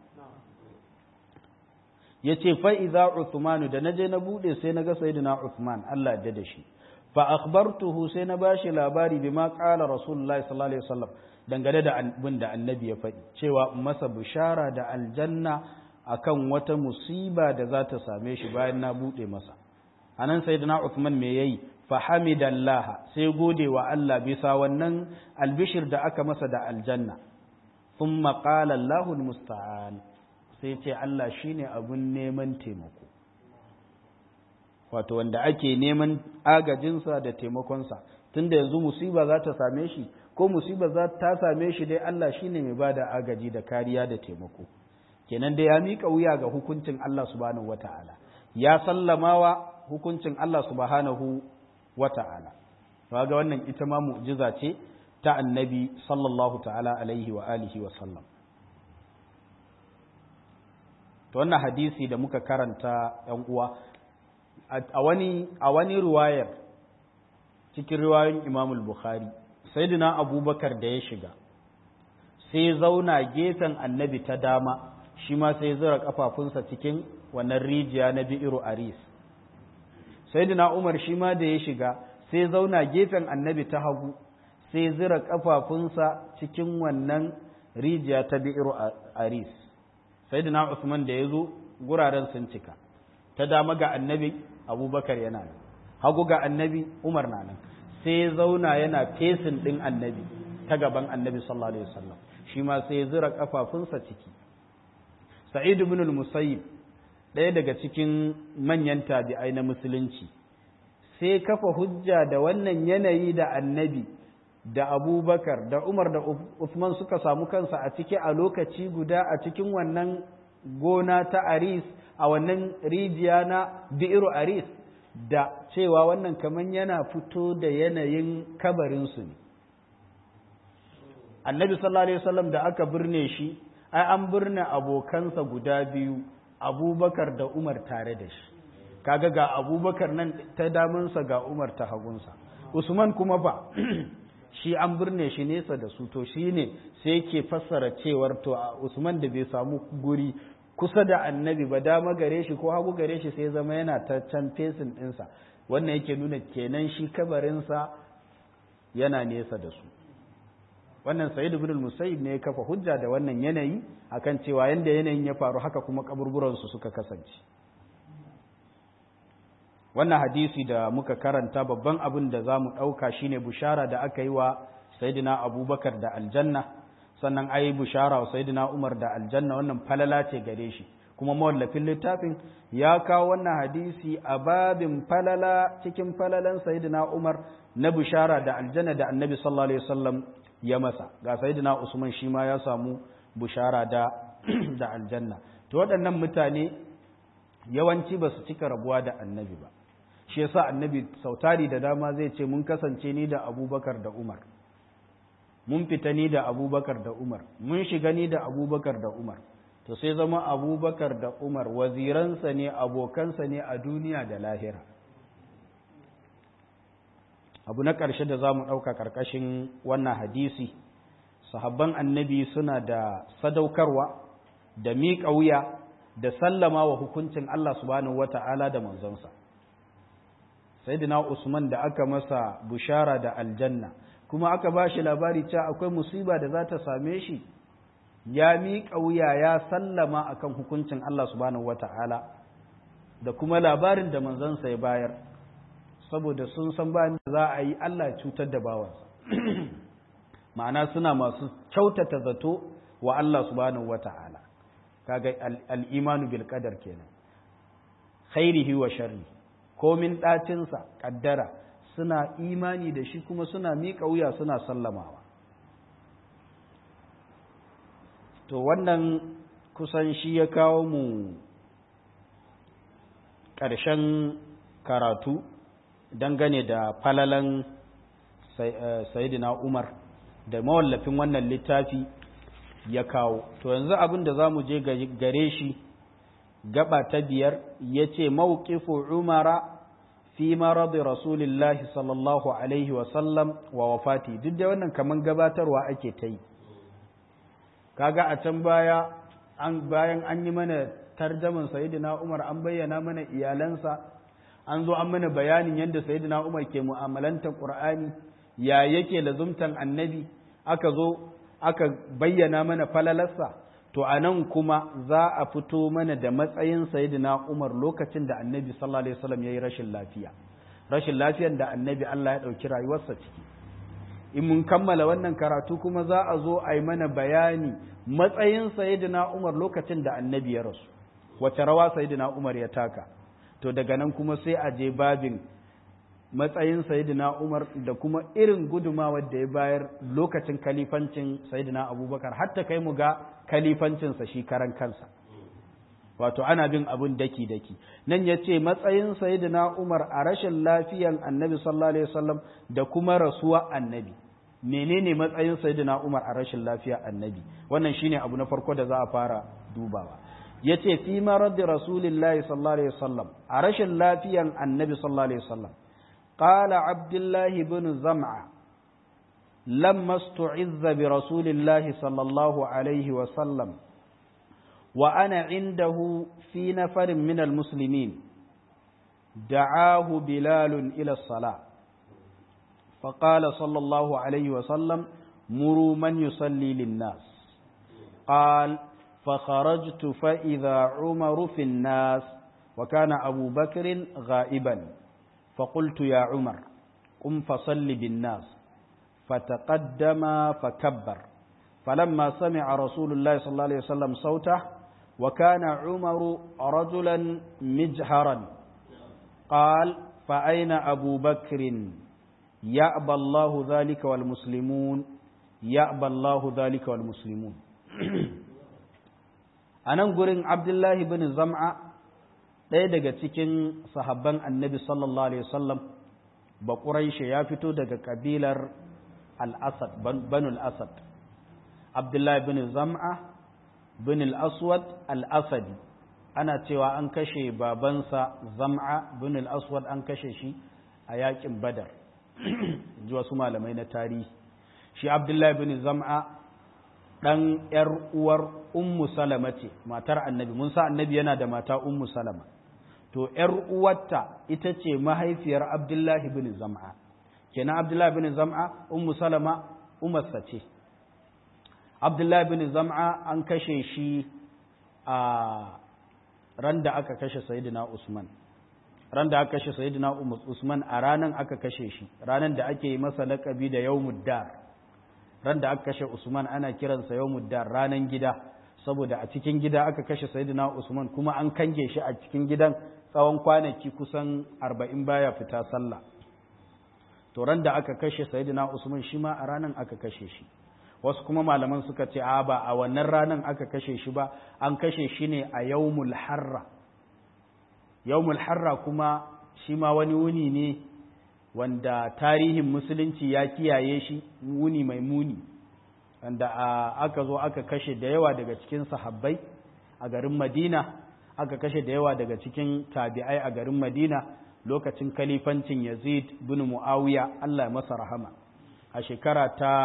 ya ce fa'iza usmanu da na je na buɗe sai na ga sai na usman allah da da shi fa akhbartuhu sai na bashi labari bi ma ƙala rasulullah sallallahu alaihi wasallam dangane da abin da annabi ya faɗi cewa masa bishara da aljanna akan wata musiba da za ta same shi bayan na buɗe masa anan sayyidina Uthman me yayi fa hamidallah sai gode wa Allah bisa wannan albishir da aka masa da aljanna thumma qala Allahu almusta'an sai ce Allah shine abun neman taimako wato wanda ake neman agajinsa da taimakonsa tunda yanzu musiba za ta same shi ko musiba za ta same shi dai Allah shine mai bada agaji da kariya da taimako kenan da ya mika wuya ga hukuncin Allah subhanahu wataala ya sallamawa hukuncin Allah subhanahu wa ta'ala. ga wannan ita ma mu'jiza ce ta annabi sallallahu ta'ala alaihi wa alihi wa sallam. Ta wannan hadisi da muka karanta ‘yan uwa, a wani, a wani ruwayar cikin riwayoyin Imamul Bukhari, sai abubakar da ya shiga, sai zauna gefen annabi ta dama, shi ma sai zura kafafunsa cikin wannan rijiya na bi'iru aris. sayyidina Umar shi ma da ya shiga sai zauna gefen annabi ta hagu sai zira kafafunsa cikin wannan rijiya ta bi'ir aris sayyidina Usman da ya zo guraren sun cika ta dama ga annabi abubakar yana nan hagu ga annabi Umar na nan sai zauna yana fesin ɗin annabi ta gaban annabi sallallahu alaihi wasallam shi ma sai zira kafafunsa ciki sa'id ibn al-musayyib ɗaya daga cikin manyan tabi'ai na musulunci sai kafa hujja da wannan yanayi da annabi da abubakar da umar da usman suka samu kansa a ciki a lokaci guda a cikin wannan gona ta aris a wannan rijiya na bi'iru aris da cewa wannan kaman yana fito da yanayin kabarinsu ne annabi sallallahu alaihi wasallam da aka birne shi ai an birne abokansa guda biyu abubakar da umar tare da shi kaga ga abubakar nan ta damansa ga umar ta hagunsa usman kuma ba shi an birne shi nesa da su to shi ne sai ke fassara cewar to usman da bai samu guri kusa da annabi ba dama gare shi ko hagu gare shi sai zama yana ta can fesin ɗinsa wannan yake nuna kenan shi kabarinsa yana nesa da su wannan sa'id ibn musayyib ne ya kafa hujja da wannan yanayi akan cewa yanda yanayin ya faru haka kuma kaburburan su suka kasance wannan hadisi da muka karanta babban abin da zamu dauka shine bushara da aka yi wa sayyidina abubakar da aljanna sannan ayi bushara wa sayyidina umar da aljanna wannan falala ce gare shi kuma mawallafin littafin ya kawo wannan hadisi a babin falala cikin falalan sayyidina umar na bushara da aljanna da annabi sallallahu alaihi wasallam ya masa ga sayyidina Usman shi ma ya samu bushara da da aljanna to waɗannan mutane yawanci ba su cika rabuwa da annabi ba shi yasa annabi sautari da dama zai ce mun kasance ni da Abubakar da Umar mun fita ni da Abubakar da Umar mun shiga ni da Abubakar da Umar to sai zama Abubakar da Umar waziransa ne abokansa ne a duniya da lahira abu na ƙarshe da za mu ɗauka ƙarƙashin wannan hadisi sahabban annabi suna da sadaukarwa da miƙa wuya da sallama wa hukuncin Allah subhanahu wata'ala da manzonsa sayyidina Usman da aka masa bushara da aljanna kuma aka ba shi labari cewa akwai musiba da za ta same shi ya miƙa wuya ya sallama akan hukuncin Allah subhanahu wata'ala da kuma labarin da manzansa ya bayar saboda sun san bayan da za a yi Allah ya cutar da bawansa ma'ana suna masu kyautata zato wa Allah subhanahu wata'ala kaga al-imanu bil qadar kenan khairihi wa sharri komin ɗacinsa ƙaddara suna imani da shi kuma suna miƙa wuya suna sallamawa to wannan kusan shi ya kawo mu ƙarshen karatu dangane da falalan sayidina umar da mawallafin wannan littafi ya kawo to yanzu abin da za mu je gare shi gaba ta biyar ya ce mawukifu umara fi maradi rasulillahi sallallahu alaihi wasallam wa wafati duk da wannan kaman gabatarwa ake ta yi kaga a can baya an bayan an yi mana tarjaman sayyidina umar an bayyana mana iyalansa an zo an mana bayanin yadda sayyidina umar ke mu'amalantar qur'ani ya yake lazumtan annabi aka zo aka bayyana mana falalarsa to a nan kuma za a fito mana da matsayin sayyidina Umar lokacin da annabi sallallahu alaihi wasallam yayi rashin lafiya rashin lafiyar da annabi Allah ya ɗauki rayuwarsa ciki in mun kammala wannan karatu kuma za a zo a yi mana bayani matsayin sayyidina Umar lokacin da annabi ya rasu wace rawa sayyidina Umar ya taka to daga nan kuma sai a je babin matsayin sayyidina Umar da kuma irin gudumawar da ya bayar lokacin kalifancin sayyidina Abubakar hatta kai mu ga kalifancinsa shi karan kansa wato ana bin abun daki daki nan ya ce matsayin sayyidina Umar a rashin lafiyan annabi sallallahu alaihi wasallam da kuma rasuwa annabi menene matsayin sayyidina Umar a rashin lafiya annabi wannan shine abu na farko da za a fara dubawa yace fi marad rasulillahi sallallahu alaihi wasallam a rashin lafiyan annabi sallallahu alaihi wasallam قال عبد الله بن زمعة لما استعذ برسول الله صلى الله عليه وسلم وأنا عنده في نفر من المسلمين دعاه بلال إلى الصلاة فقال صلى الله عليه وسلم مروا من يصلي للناس قال فخرجت فإذا عمر في الناس وكان أبو بكر غائبا فقلت يا عمر قم فصل بالناس فتقدم فكبر فلما سمع رسول الله صلى الله عليه وسلم صوته وكان عمر رجلا مجهرا قال فأين أبو بكر يأبى الله ذلك والمسلمون يأبى الله ذلك والمسلمون أنا نقول عبد الله بن زمعة ɗaya daga cikin sahabban annabi sallallahu alaihi wasallam ba ƙuraishe ya fito daga ƙabilar al-asad banu al-asad abdullahi bin zam'a bin al-aswad al-asadi ana cewa an kashe babansa zam'a bin al-aswad an kashe shi a yakin badar ji wasu malamai na tarihi shi abdullahi bin zam'a ɗan ‘yar uwar ummu salama ce matar annabi mun sa annabi yana da mata ummu salama to ‘yar uwarta ita ce mahaifiyar Abdullahi bin Zam'a, kenan Abdullahi bin Zam'a, Ummu Salama, umarsa ce. Abdullahi bin Zam'a an kashe shi a ran da aka kashe Sayyidina Usman. Ran da aka kashe Sayyidina Usman a ranan aka kashe shi, ranan da ake yi masa laƙabi da Yawmuddar. Ran da aka kashe Usman ana kiransa Yawmuddar ranan gida. saboda a cikin gida aka kashe Sayyidina Usman kuma an kange shi a cikin gidan tsawon kwanaki kusan arba'in baya fita sallah to ran da aka kashe Sayyidina Usman shi ma a ranan aka kashe shi wasu kuma malaman suka ce a ba a wannan ranan aka kashe shi ba an kashe shi ne a yawmul harra yawmul harra kuma shi ma wani wuni ne wanda tarihin musulunci ya kiyaye shi wuni mai muni wanda aka zo aka kashe da yawa daga cikin sahabbai a garin madina aka kashe da yawa daga cikin tabi'ai a garin madina lokacin kalifancin yazid bin mu'awiya allah masa rahama a shekara ta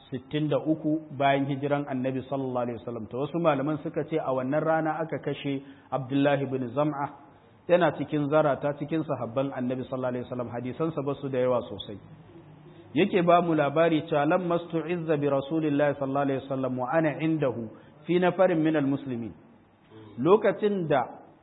63 bayan hijiran annabi sallallahu alaihi wasallam to wasu malaman suka ce a wannan rana aka kashe abdullahi bin zam'a yana cikin zarata cikin sahabban annabi sallallahu alaihi wasallam hadisansa ba su da yawa sosai yake ba mu labari cewa lam mastu'izza bi rasulillahi sallallahu alaihi wasallam wa ana indahu fi nafarin min almuslimin lokacin da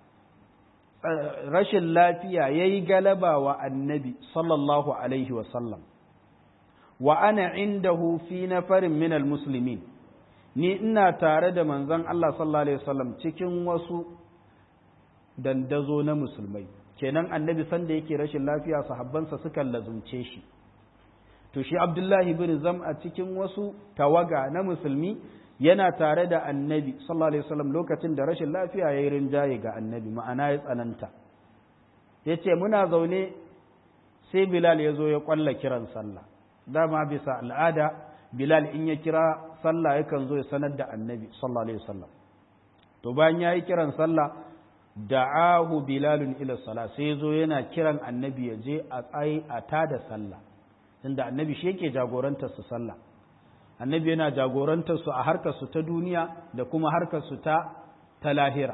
rashin lafiya yayi galaba wa annabi sallallahu alaihi wasallam wa ana indahu fi nafarin min almuslimin ni ina tare da manzon Allah sallallahu alaihi wasallam cikin wasu dandazo na musulmai kenan annabi sanda yake rashin lafiya sahabbansa suka lazumce shi to shi abdullahi bin zam'a cikin wasu tawaga na musulmi yana tare da annabi sallallahu alaihi wasallam lokacin da rashin lafiya ya yi rinjaye ga annabi ma'ana ya tsananta ya ce muna zaune sai bilal ya zo ya kwalla kiran sallah dama bisa al'ada bilal in ya kira sallah yakan zo ya sanar da annabi sallallahu alaihi wasallam to bayan ya yi kiran sallah da'ahu bilalun ila sala sai zo yana kiran annabi ya je a tsaye a tada sallah tunda annabi shi yake jagorantar su sallah annabi yana jagorantar su a harkar su ta duniya da kuma harkar su ta ta lahira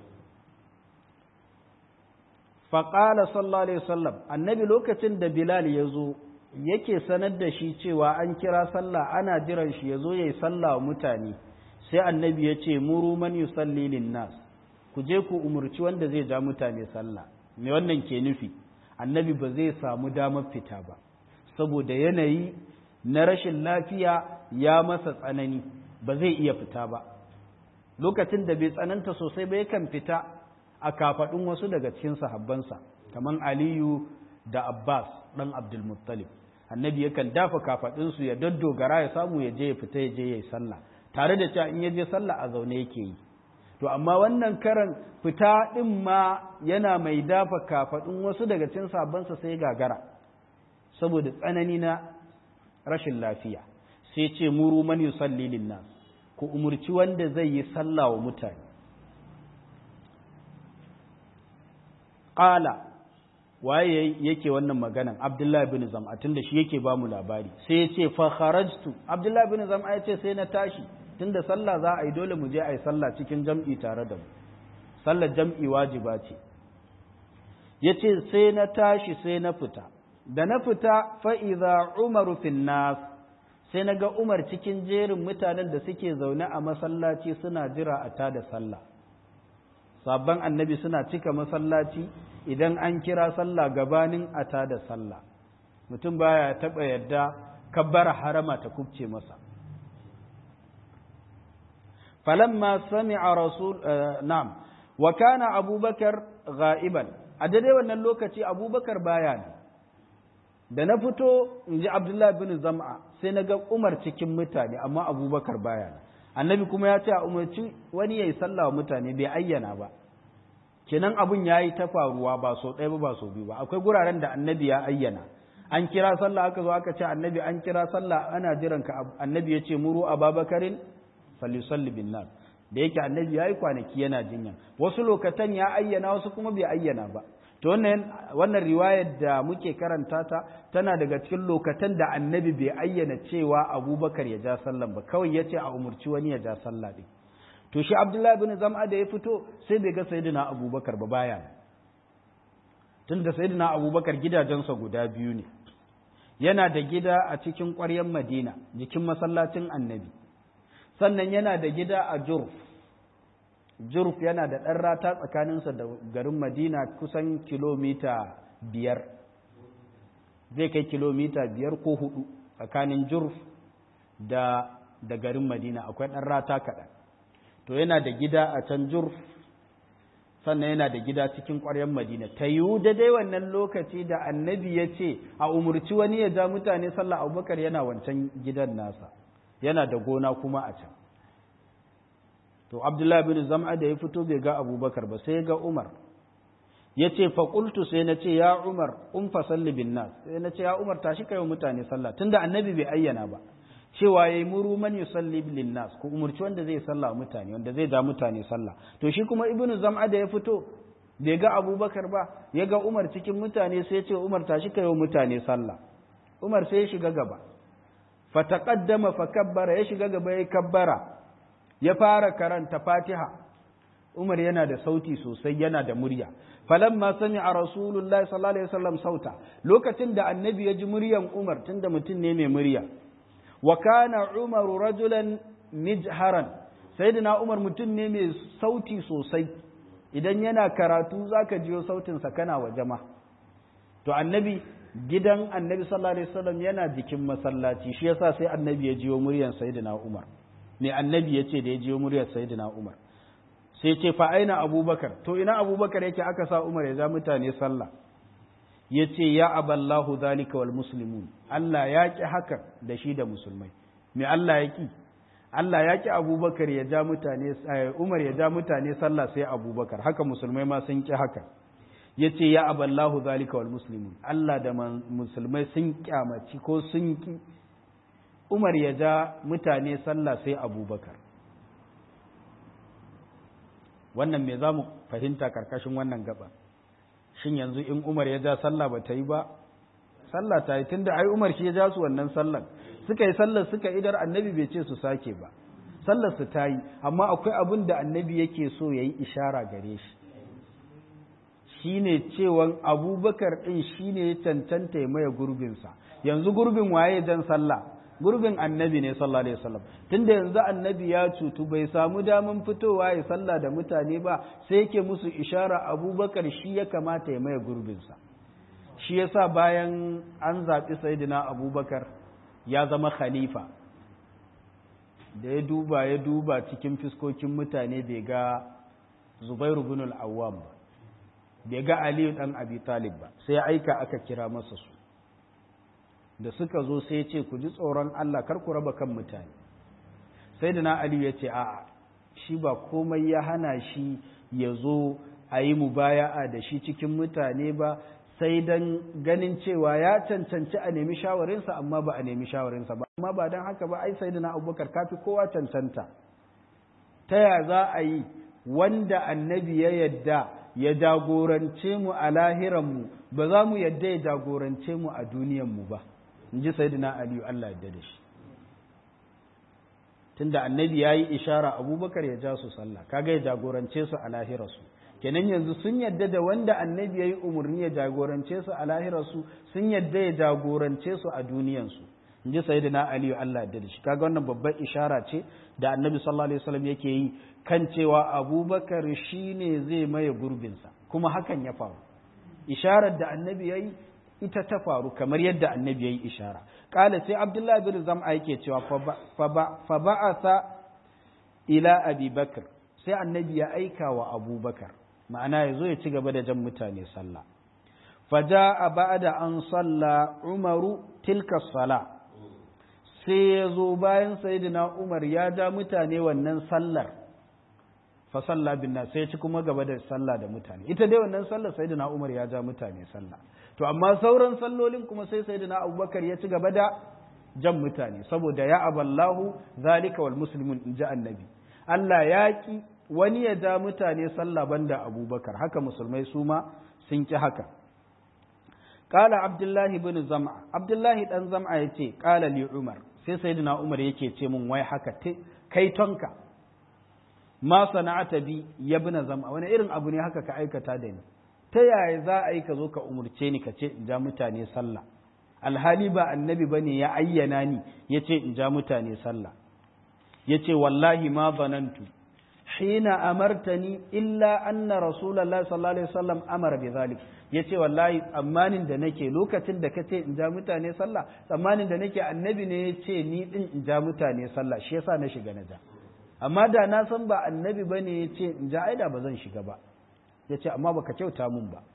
faqala sallallahu alaihi wasallam annabi lokacin da bilal ya zo yake sanar da shi cewa an kira sallah ana jiran shi ya zo yayi sallah wa mutane sai annabi ya ce muru man yusalli lin nas ku je ku umurci wanda zai ja mutane sallah me wannan ke nufi annabi ba zai samu damar fita ba saboda yanayi na rashin lafiya ya masa tsanani ba zai iya fita ba lokacin da bai tsananta sosai ba yakan fita a kafaɗin wasu daga cikin sahabbansa kamar aliyu da abbas ɗan abdulmuttalib annabi yakan dafa kafaɗinsu ya daddogara ya samu ya je ya fita ya je ya yi sallah tare da cewa in ya je sallah a zaune yake yi to amma wannan karan fita ɗin ma yana mai dafa kafaɗin wasu daga cikin sahabbansa sai gagara saboda tsanani na rashin lafiya sai ce muru man yusalli linnas ku umurci wanda zai yi sallah wa mutane qala waye yake wannan maganan abdullahi bin zam'a tunda shi yake ba mu labari sai ya ce fa kharajtu abdullahi bin zam'a ya ce sai na tashi tunda sallah za a yi dole mu je a yi sallah cikin jam'i tare da mu sallar jam'i wajiba ce ya ce sai na tashi sai na fita da na fita fa'iza umaru fin nas sai na ga umar cikin jerin mutanen da suke zaune a masallaci suna jira a tada sallah sabon annabi suna cika masallaci idan an kira sallah gabanin a tada sallah mutum baya taɓa yadda kabbara harama ta kubce masa falamma sami'a rasul na'am wa kana abubakar ghaiban a daidai wannan lokaci abubakar baya ne da na fito in ji abdullahi bin zam'a sai na ga umar cikin mutane amma abubakar baya ne annabi kuma ya ce a umarci wani ya yi sallah wa mutane bai ayyana ba kenan abun ya yi ta faruwa ba so ɗaya ba ba so biyu ba akwai guraren da annabi ya ayyana an kira sallah aka zo aka ce annabi an kira sallah ana jiran ka annabi ya ce muru ababakarin falisalli bin nas da yake annabi ya yi kwanaki yana jinya wasu lokatan ya ayyana wasu kuma bai ayyana ba to wannan wannan riwayar da muke karanta ta tana daga cikin lokatan da annabi bai ayyana cewa abubakar ya ja sallan ba kawai ya ce a umurci wani ya ja sallah din to shi abdullahi bin zam'a da ya fito sai bai ga sayyidina abubakar ba baya tun da sayyidina abubakar gidajensa guda biyu ne yana da gida a cikin ƙwaryar madina jikin masallacin annabi sannan yana da gida a jurf jurf yana da ɗan rata tsakaninsa da garin madina kusan kilomita biyar zai kai kilomita biyar ko hudu tsakanin jurf da, da garin madina akwai ɗan rata kaɗan to yana da gida a can jurf sannan yana da gida cikin ƙwaryar madina ta yiwu da dai wannan lokaci da annabi ya ce a umurci wani ya ja mutane sallah abubakar yana wancan gidan nasa yana da gona kuma a can to abdullahi bin zam'a da ya fito bai ga abubakar ba sai ga umar ya ce faƙultu sai na ce ya umar un fasalli bin nas sai na ce ya umar tashi kai wa mutane sallah tunda annabi bai ayyana ba cewa ya yi muru man yusalli bin nas ku umurci wanda zai sallah mutane wanda zai ja mutane sallah to shi kuma ibnu zam'a da ya fito bai ga abubakar ba ya ga umar cikin mutane sai ya ce umar tashi kai wa mutane sallah umar sai ya shiga gaba fataqaddama fa kabbara ya shiga gaba ya kabbara ya fara karanta fatiha umar yana da sauti sosai yana da murya falamma sami'a rasulullahi sallallahu alaihi wasallam sauta lokacin da annabi ya ji muryan umar tunda mutum ne mai murya wa kana umaru rajulan mijharan sayyidina umar mutum ne mai sauti sosai idan yana karatu zaka jiyo sautin sa kana wa jama to annabi gidan annabi sallallahu alaihi wasallam yana jikin masallaci shi yasa sai annabi ya jiyo muryan sayyidina umar ne annabi yace da ya jiyo muryar sayyidina umar sai ce fa aina abubakar to ina abubakar yake aka sa umar ya ja mutane sallah ya ce ya aballahu zalika wal muslimun Allah ya ƙi haka da shi da musulmai me Allah ya ƙi Allah ya ƙi abubakar ya ja mutane umar ya ja mutane sallah sai abubakar haka musulmai ma sun ƙi haka ya ce ya aballahu zalika wal muslimun Allah da musulmai sun kyamaci ko sun ƙi umar ya ja mutane sallah sai abubakar wannan me za mu fahimta karkashin wannan gaba shin yanzu in umar ya ja sallah ba ta yi ba sallah ta yi tunda ai umar shi ya ja su wannan sallar suka yi sallar suka idar annabi bai ce su sake ba sallar su ta yi amma akwai abin da annabi yake so ya yi ishara gare shi shine cewan abubakar ɗin shine ya cancanta ya maye gurbinsa yanzu gurbin waye jan sallah gurbin annabi ne sallallahu alaihi wasallam tunda yanzu annabi ya cutu bai samu daman fitowa ya sallah da mutane ba sai yake musu ishara abubakar shi ya kamata ya maye gurbinsa shi yasa bayan an zaɓi sayyidina abubakar ya zama khalifa da ya duba ya duba cikin fiskokin mutane bai ga zubairu bin al-awwam ba bai ga aliyu dan abi talib ba sai aika aka kira masa su da suka zo sai ce ku ji tsoron Allah kar ku raba kan mutane sai da na Ali ya ce a'a shi ba komai ya hana shi ya zo a yi mubaya'a da shi cikin mutane ba sai dan ganin cewa ya cancanci a nemi shawarinsa amma ba a nemi shawarinsa ba amma ba don haka ba ai sai da na abubakar kafi kowa cancanta ta ya za a yi wanda annabi ya yadda ya jagorance mu a lahiranmu ba za mu yadda ya jagorance mu a duniyanmu ba in ji sayidina aliyu Allah yadda da shi tunda annabi ya yi ishara abubakar ya ja su sallah kaga ya jagorance su a lahirarsu kenan yanzu sun yadda da wanda annabi ya yi umarni ya jagorance su a lahirarsu sun yadda ya jagorance su a duniyansu in ji sayidina aliyu Allah yadda da shi kaga wannan babbar ishara ce da annabi sallallahu alaihi wasallam yake yi kan cewa abubakar shine zai maye gurbinsa kuma hakan ya faru isharar da annabi ya yi ita ta faru kamar yadda annabi ya yi ishara ƙala sai abdullahi bin zam'a yake cewa fa ba'asa ila abi bakar sai annabi ya aika wa abubakar ma'ana ya zo ya ci gaba da jan mutane sallah fa ja'a ba'da an salla umaru tilka sala sai ya zo bayan sayyidina umar ya ja mutane wannan sallar fa salla bin sai ya ci kuma gaba da sallah da mutane ita dai wannan sallar sayyidina umar ya ja mutane sallah to amma sauran sallolin kuma sai sayyidina abubakar ya ci gaba da jan mutane saboda ya aballahu zalika wal muslimun in ji annabi Allah ya ki wani ya ja mutane sallah banda abubakar haka musulmai su ma sun ki haka qala abdullahi bin zam'a abdullahi dan zam'a yace qala li umar sai sayyidina umar yake ce mun wai haka kai tonka ma sana'ata bi ya bin zam'a wani irin abu ne haka ka aikata da ni ta yaya za a yi ka zo ka umurce ni ka ce in ja mutane sallah alhali ba annabi bane ya ayyana ni ya ce in ja mutane sallah ya ce wallahi ma zanantu hina amartani illa anna rasulallah sallallahu alaihi wasallam amara bi zalik ya ce wallahi tsammanin da nake lokacin da ka ce in ja mutane sallah tsammanin da nake annabi ne ya ce ni din in ja mutane sallah shi yasa na shiga na ja amma da na san ba annabi bane ya ce in ja aida ba zan shiga ba ya ce amma baka kyauta mun ba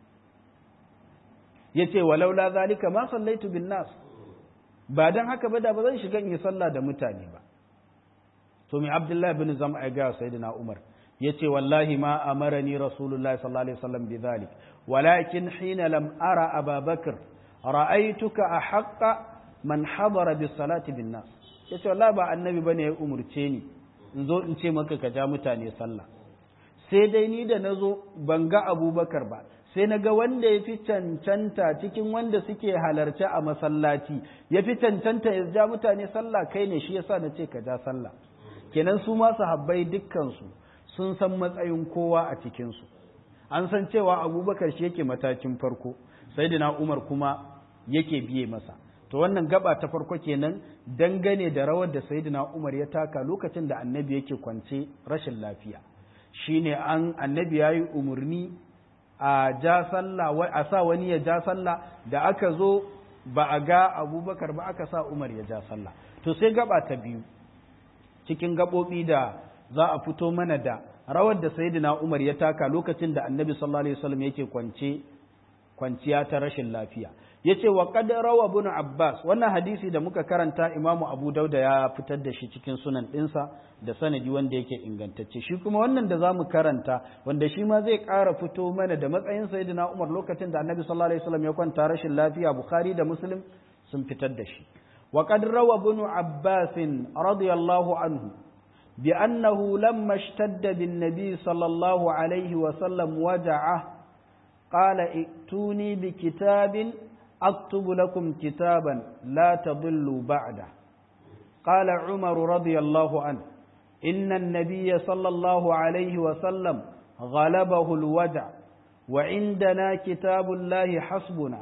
ya ce walaula zalika ma sallaitu bin nas ba don haka ba da ba zan shiga in yi sallah da mutane ba to mai abdullahi bin zama ya gaya sayyidina umar ya ce wallahi ma amarani rasulullah sallallahu alaihi wasallam bi zalik walakin hina lam ara ababakar ra'aituka a haqqa man habara bis salati bin nas ya ce wallahi ba annabi bane ya umurce ni in zo in ce maka ka ja mutane sallah sai dai ni da na zo ban ga abubakar ba sai na ga wanda ya fi cancanta cikin wanda suke halarci a masallaci ya fi cancanta ya ja mutane sallah kai ne shi yasa na ce ka ja sallah kenan su ma sahabbai dukkansu sun san matsayin kowa a cikinsu an san cewa abubakar shi yake matakin farko sayyidina umar kuma yake biye masa to wannan gaba ta farko kenan dangane da rawar da sayyidina umar ya taka lokacin da annabi yake kwance rashin lafiya shine an annabi yayi umarni a ja sallah a sa wani ya ja sallah da aka zo ba a ga abubakar ba aka sa umar ya ja sallah to sai gaba ta biyu cikin gaɓoɓi da za a fito mana da rawar da sayyidina umar ya taka lokacin da annabi sallallahu alaihi wasallam yake kwance kwanciya ta rashin lafiya yace wa qad rawa ibn abbas wannan hadisi da muka karanta imamu abu dauda ya fitar da shi cikin sunan dinsa da sanadi wanda yake ingantacce shi kuma wannan da zamu karanta wanda shi ma zai ƙara fito mana da matsayin sayyidina umar lokacin da annabi sallallahu alaihi wasallam ya kwanta rashin lafiya bukhari da muslim sun fitar da shi wa qad rawa ibn abbas radiyallahu anhu بأنه لما اشتد بالنبي صلى الله عليه وسلم وجعه قال ائتوني بكتاب أكتب لكم كتابا لا تضلوا بعده قال عمر رضي الله عنه إن النبي صلى الله عليه وسلم غلبه الوجع وعندنا كتاب الله حسبنا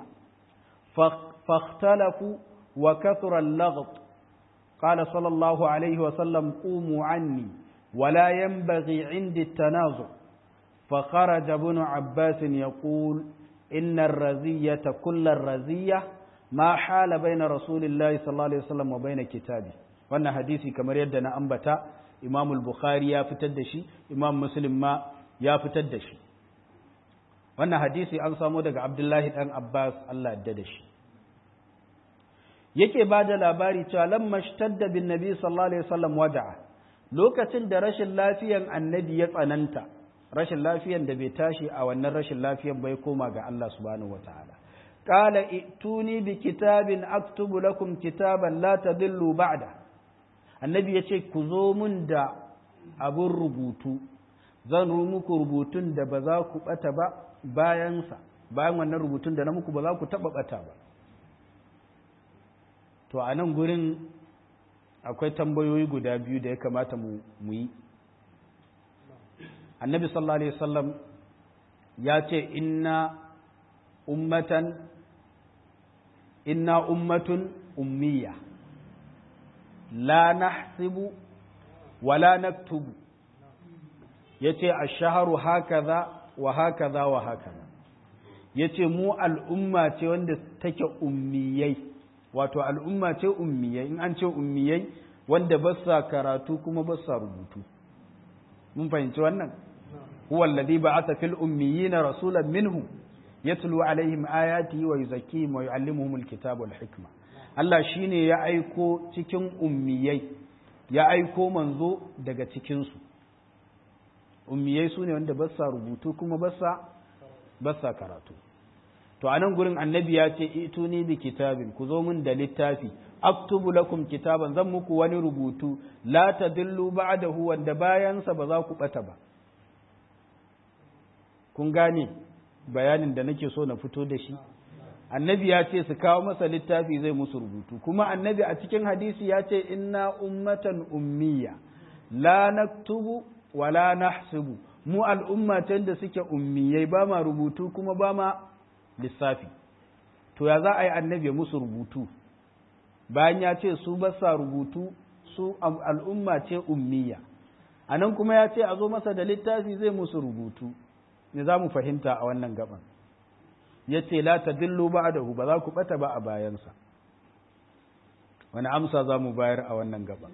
فاختلفوا وكثر اللغط قال صلى الله عليه وسلم قوموا عني ولا ينبغي عندي التنازع فخرج ابن عباس يقول إن الرزية كل الرزية ما حال بين رسول الله صلى الله عليه وسلم وبين كتابه wannan hadisi kamar yadda na ambata Imam al-Bukhari ya fitar da shi Imam Muslim ma ya fitar da shi wannan hadisi an samo daga Abdullahi dan Abbas Allah ya da shi yake ba da labari cewa lamma shtadda bin nabi sallallahu alaihi wasallam wada'a lokacin da rashin lafiyan annabi ya tsananta rashin lafiyan da bai tashi a wannan rashin lafiyan bai koma ga Allah subhanahu wataala qala ituni bi kitabin aktubu lakum kitaban la tadillu ba'da annabi yace ku zo mun da abun rubutu zan ru muku rubutun da ba za ku bata ba bayansa bayan wannan rubutun da na muku ba za ku taba bata ba to a nan gurin akwai tambayoyi guda biyu da ya kamata mu yi annabi sallallahu alaihi wasallam ya ce inna ummatan inna ummatun ummiya la nahsibu wala naktubu yace ash-shahru hakaza wa hakaza wa hakaza yace mu al'umma ce wanda take ummiyai wato al'umma ce ummiyai in an ce ummiyai wanda ba sa karatu kuma ba sa rubutu mun fahimci wannan huwa alladhi ba'atha fil ummiyina rasulan minhum yatlu alaihim ayatihi wa yuzakkihim wa yuallimuhum alkitaba wal hikma Allah shine ya aiko cikin ummiyai ya aiko manzo daga cikin su ummiyai sune wanda ba sa rubutu kuma ba sa ba sa karatu to anan gurin annabi ya ce ituni bi kitabin ku zo min da littafi aktubu lakum kitaban zan muku wani rubutu la tadillu ba'dahu wanda bayansa ba za ku bata ba kun gane bayanin da nake so na fito da shi annabi ya ce su kawo masa littafi zai musu rubutu kuma annabi a cikin hadisi ya ce inna ummatan ummiya la naktubu wa la nahsibu mu al'umma da suke ummiyai ba ma rubutu kuma ba ma lissafi to ya za a yi annabi musu rubutu bayan ya ce su basa rubutu su al'umma ce ummiya a nan kuma ya ce a zo masa da littafi zai musu rubutu ne za mu fahimta a wannan gaban ya ce la ta dillo ba da ba za ku bata ba a bayansa wani amsa za mu bayar a wannan gaban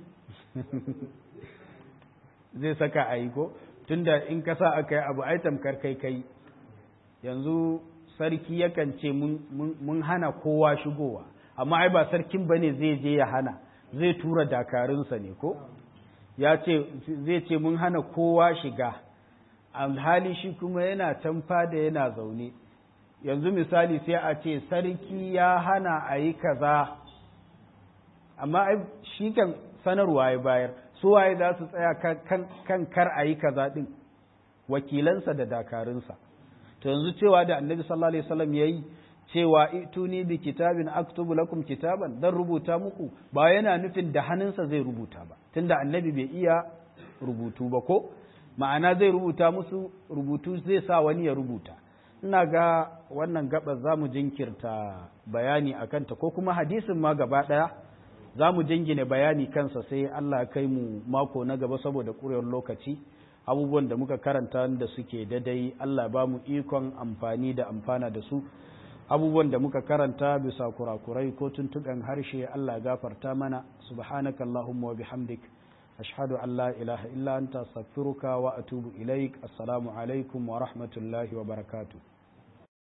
zai saka a yi ko tunda in ka sa aka yi abu ai tamkar kai kai yanzu sarki yakan ce mun hana kowa shigowa amma ai ba sarkin bane zai je ya hana zai tura dakarunsa ne ko ya ce zai ce mun hana kowa shiga alhali shi kuma yana can fada yana zaune yanzu misali sai a ce sarki ya hana a yi kaza amma shi kan sanarwa ya bayar su waye za su tsaya kan kar a yi kaza din wakilansa da dakarunsa to yanzu cewa da annabi sallallahu alaihi wasallam yayi cewa ituni bi kitabin aktubu lakum kitaban dan rubuta muku ba yana nufin da hannunsa zai rubuta ba tunda annabi bai iya rubutu ba ko ma'ana zai rubuta musu rubutu zai sa wani ya rubuta ina ga wannan gaba za mu jinkirta bayani a kanta ko kuma hadisin ma gaba ɗaya za mu jingine bayani kansa sai Allah kai mu mako na gaba saboda ƙurewar lokaci abubuwan da muka karanta da suke dadai Allah ba mu ikon amfani da amfana da su abubuwan da muka karanta bisa kurakurai ko tuntuɓen harshe Allah gafarta mana subhanakallahumma wa bihamdik ashhadu an la ilaha illa anta astaghfiruka wa atubu ilaik assalamu alaikum wa rahmatullahi wa barakatuh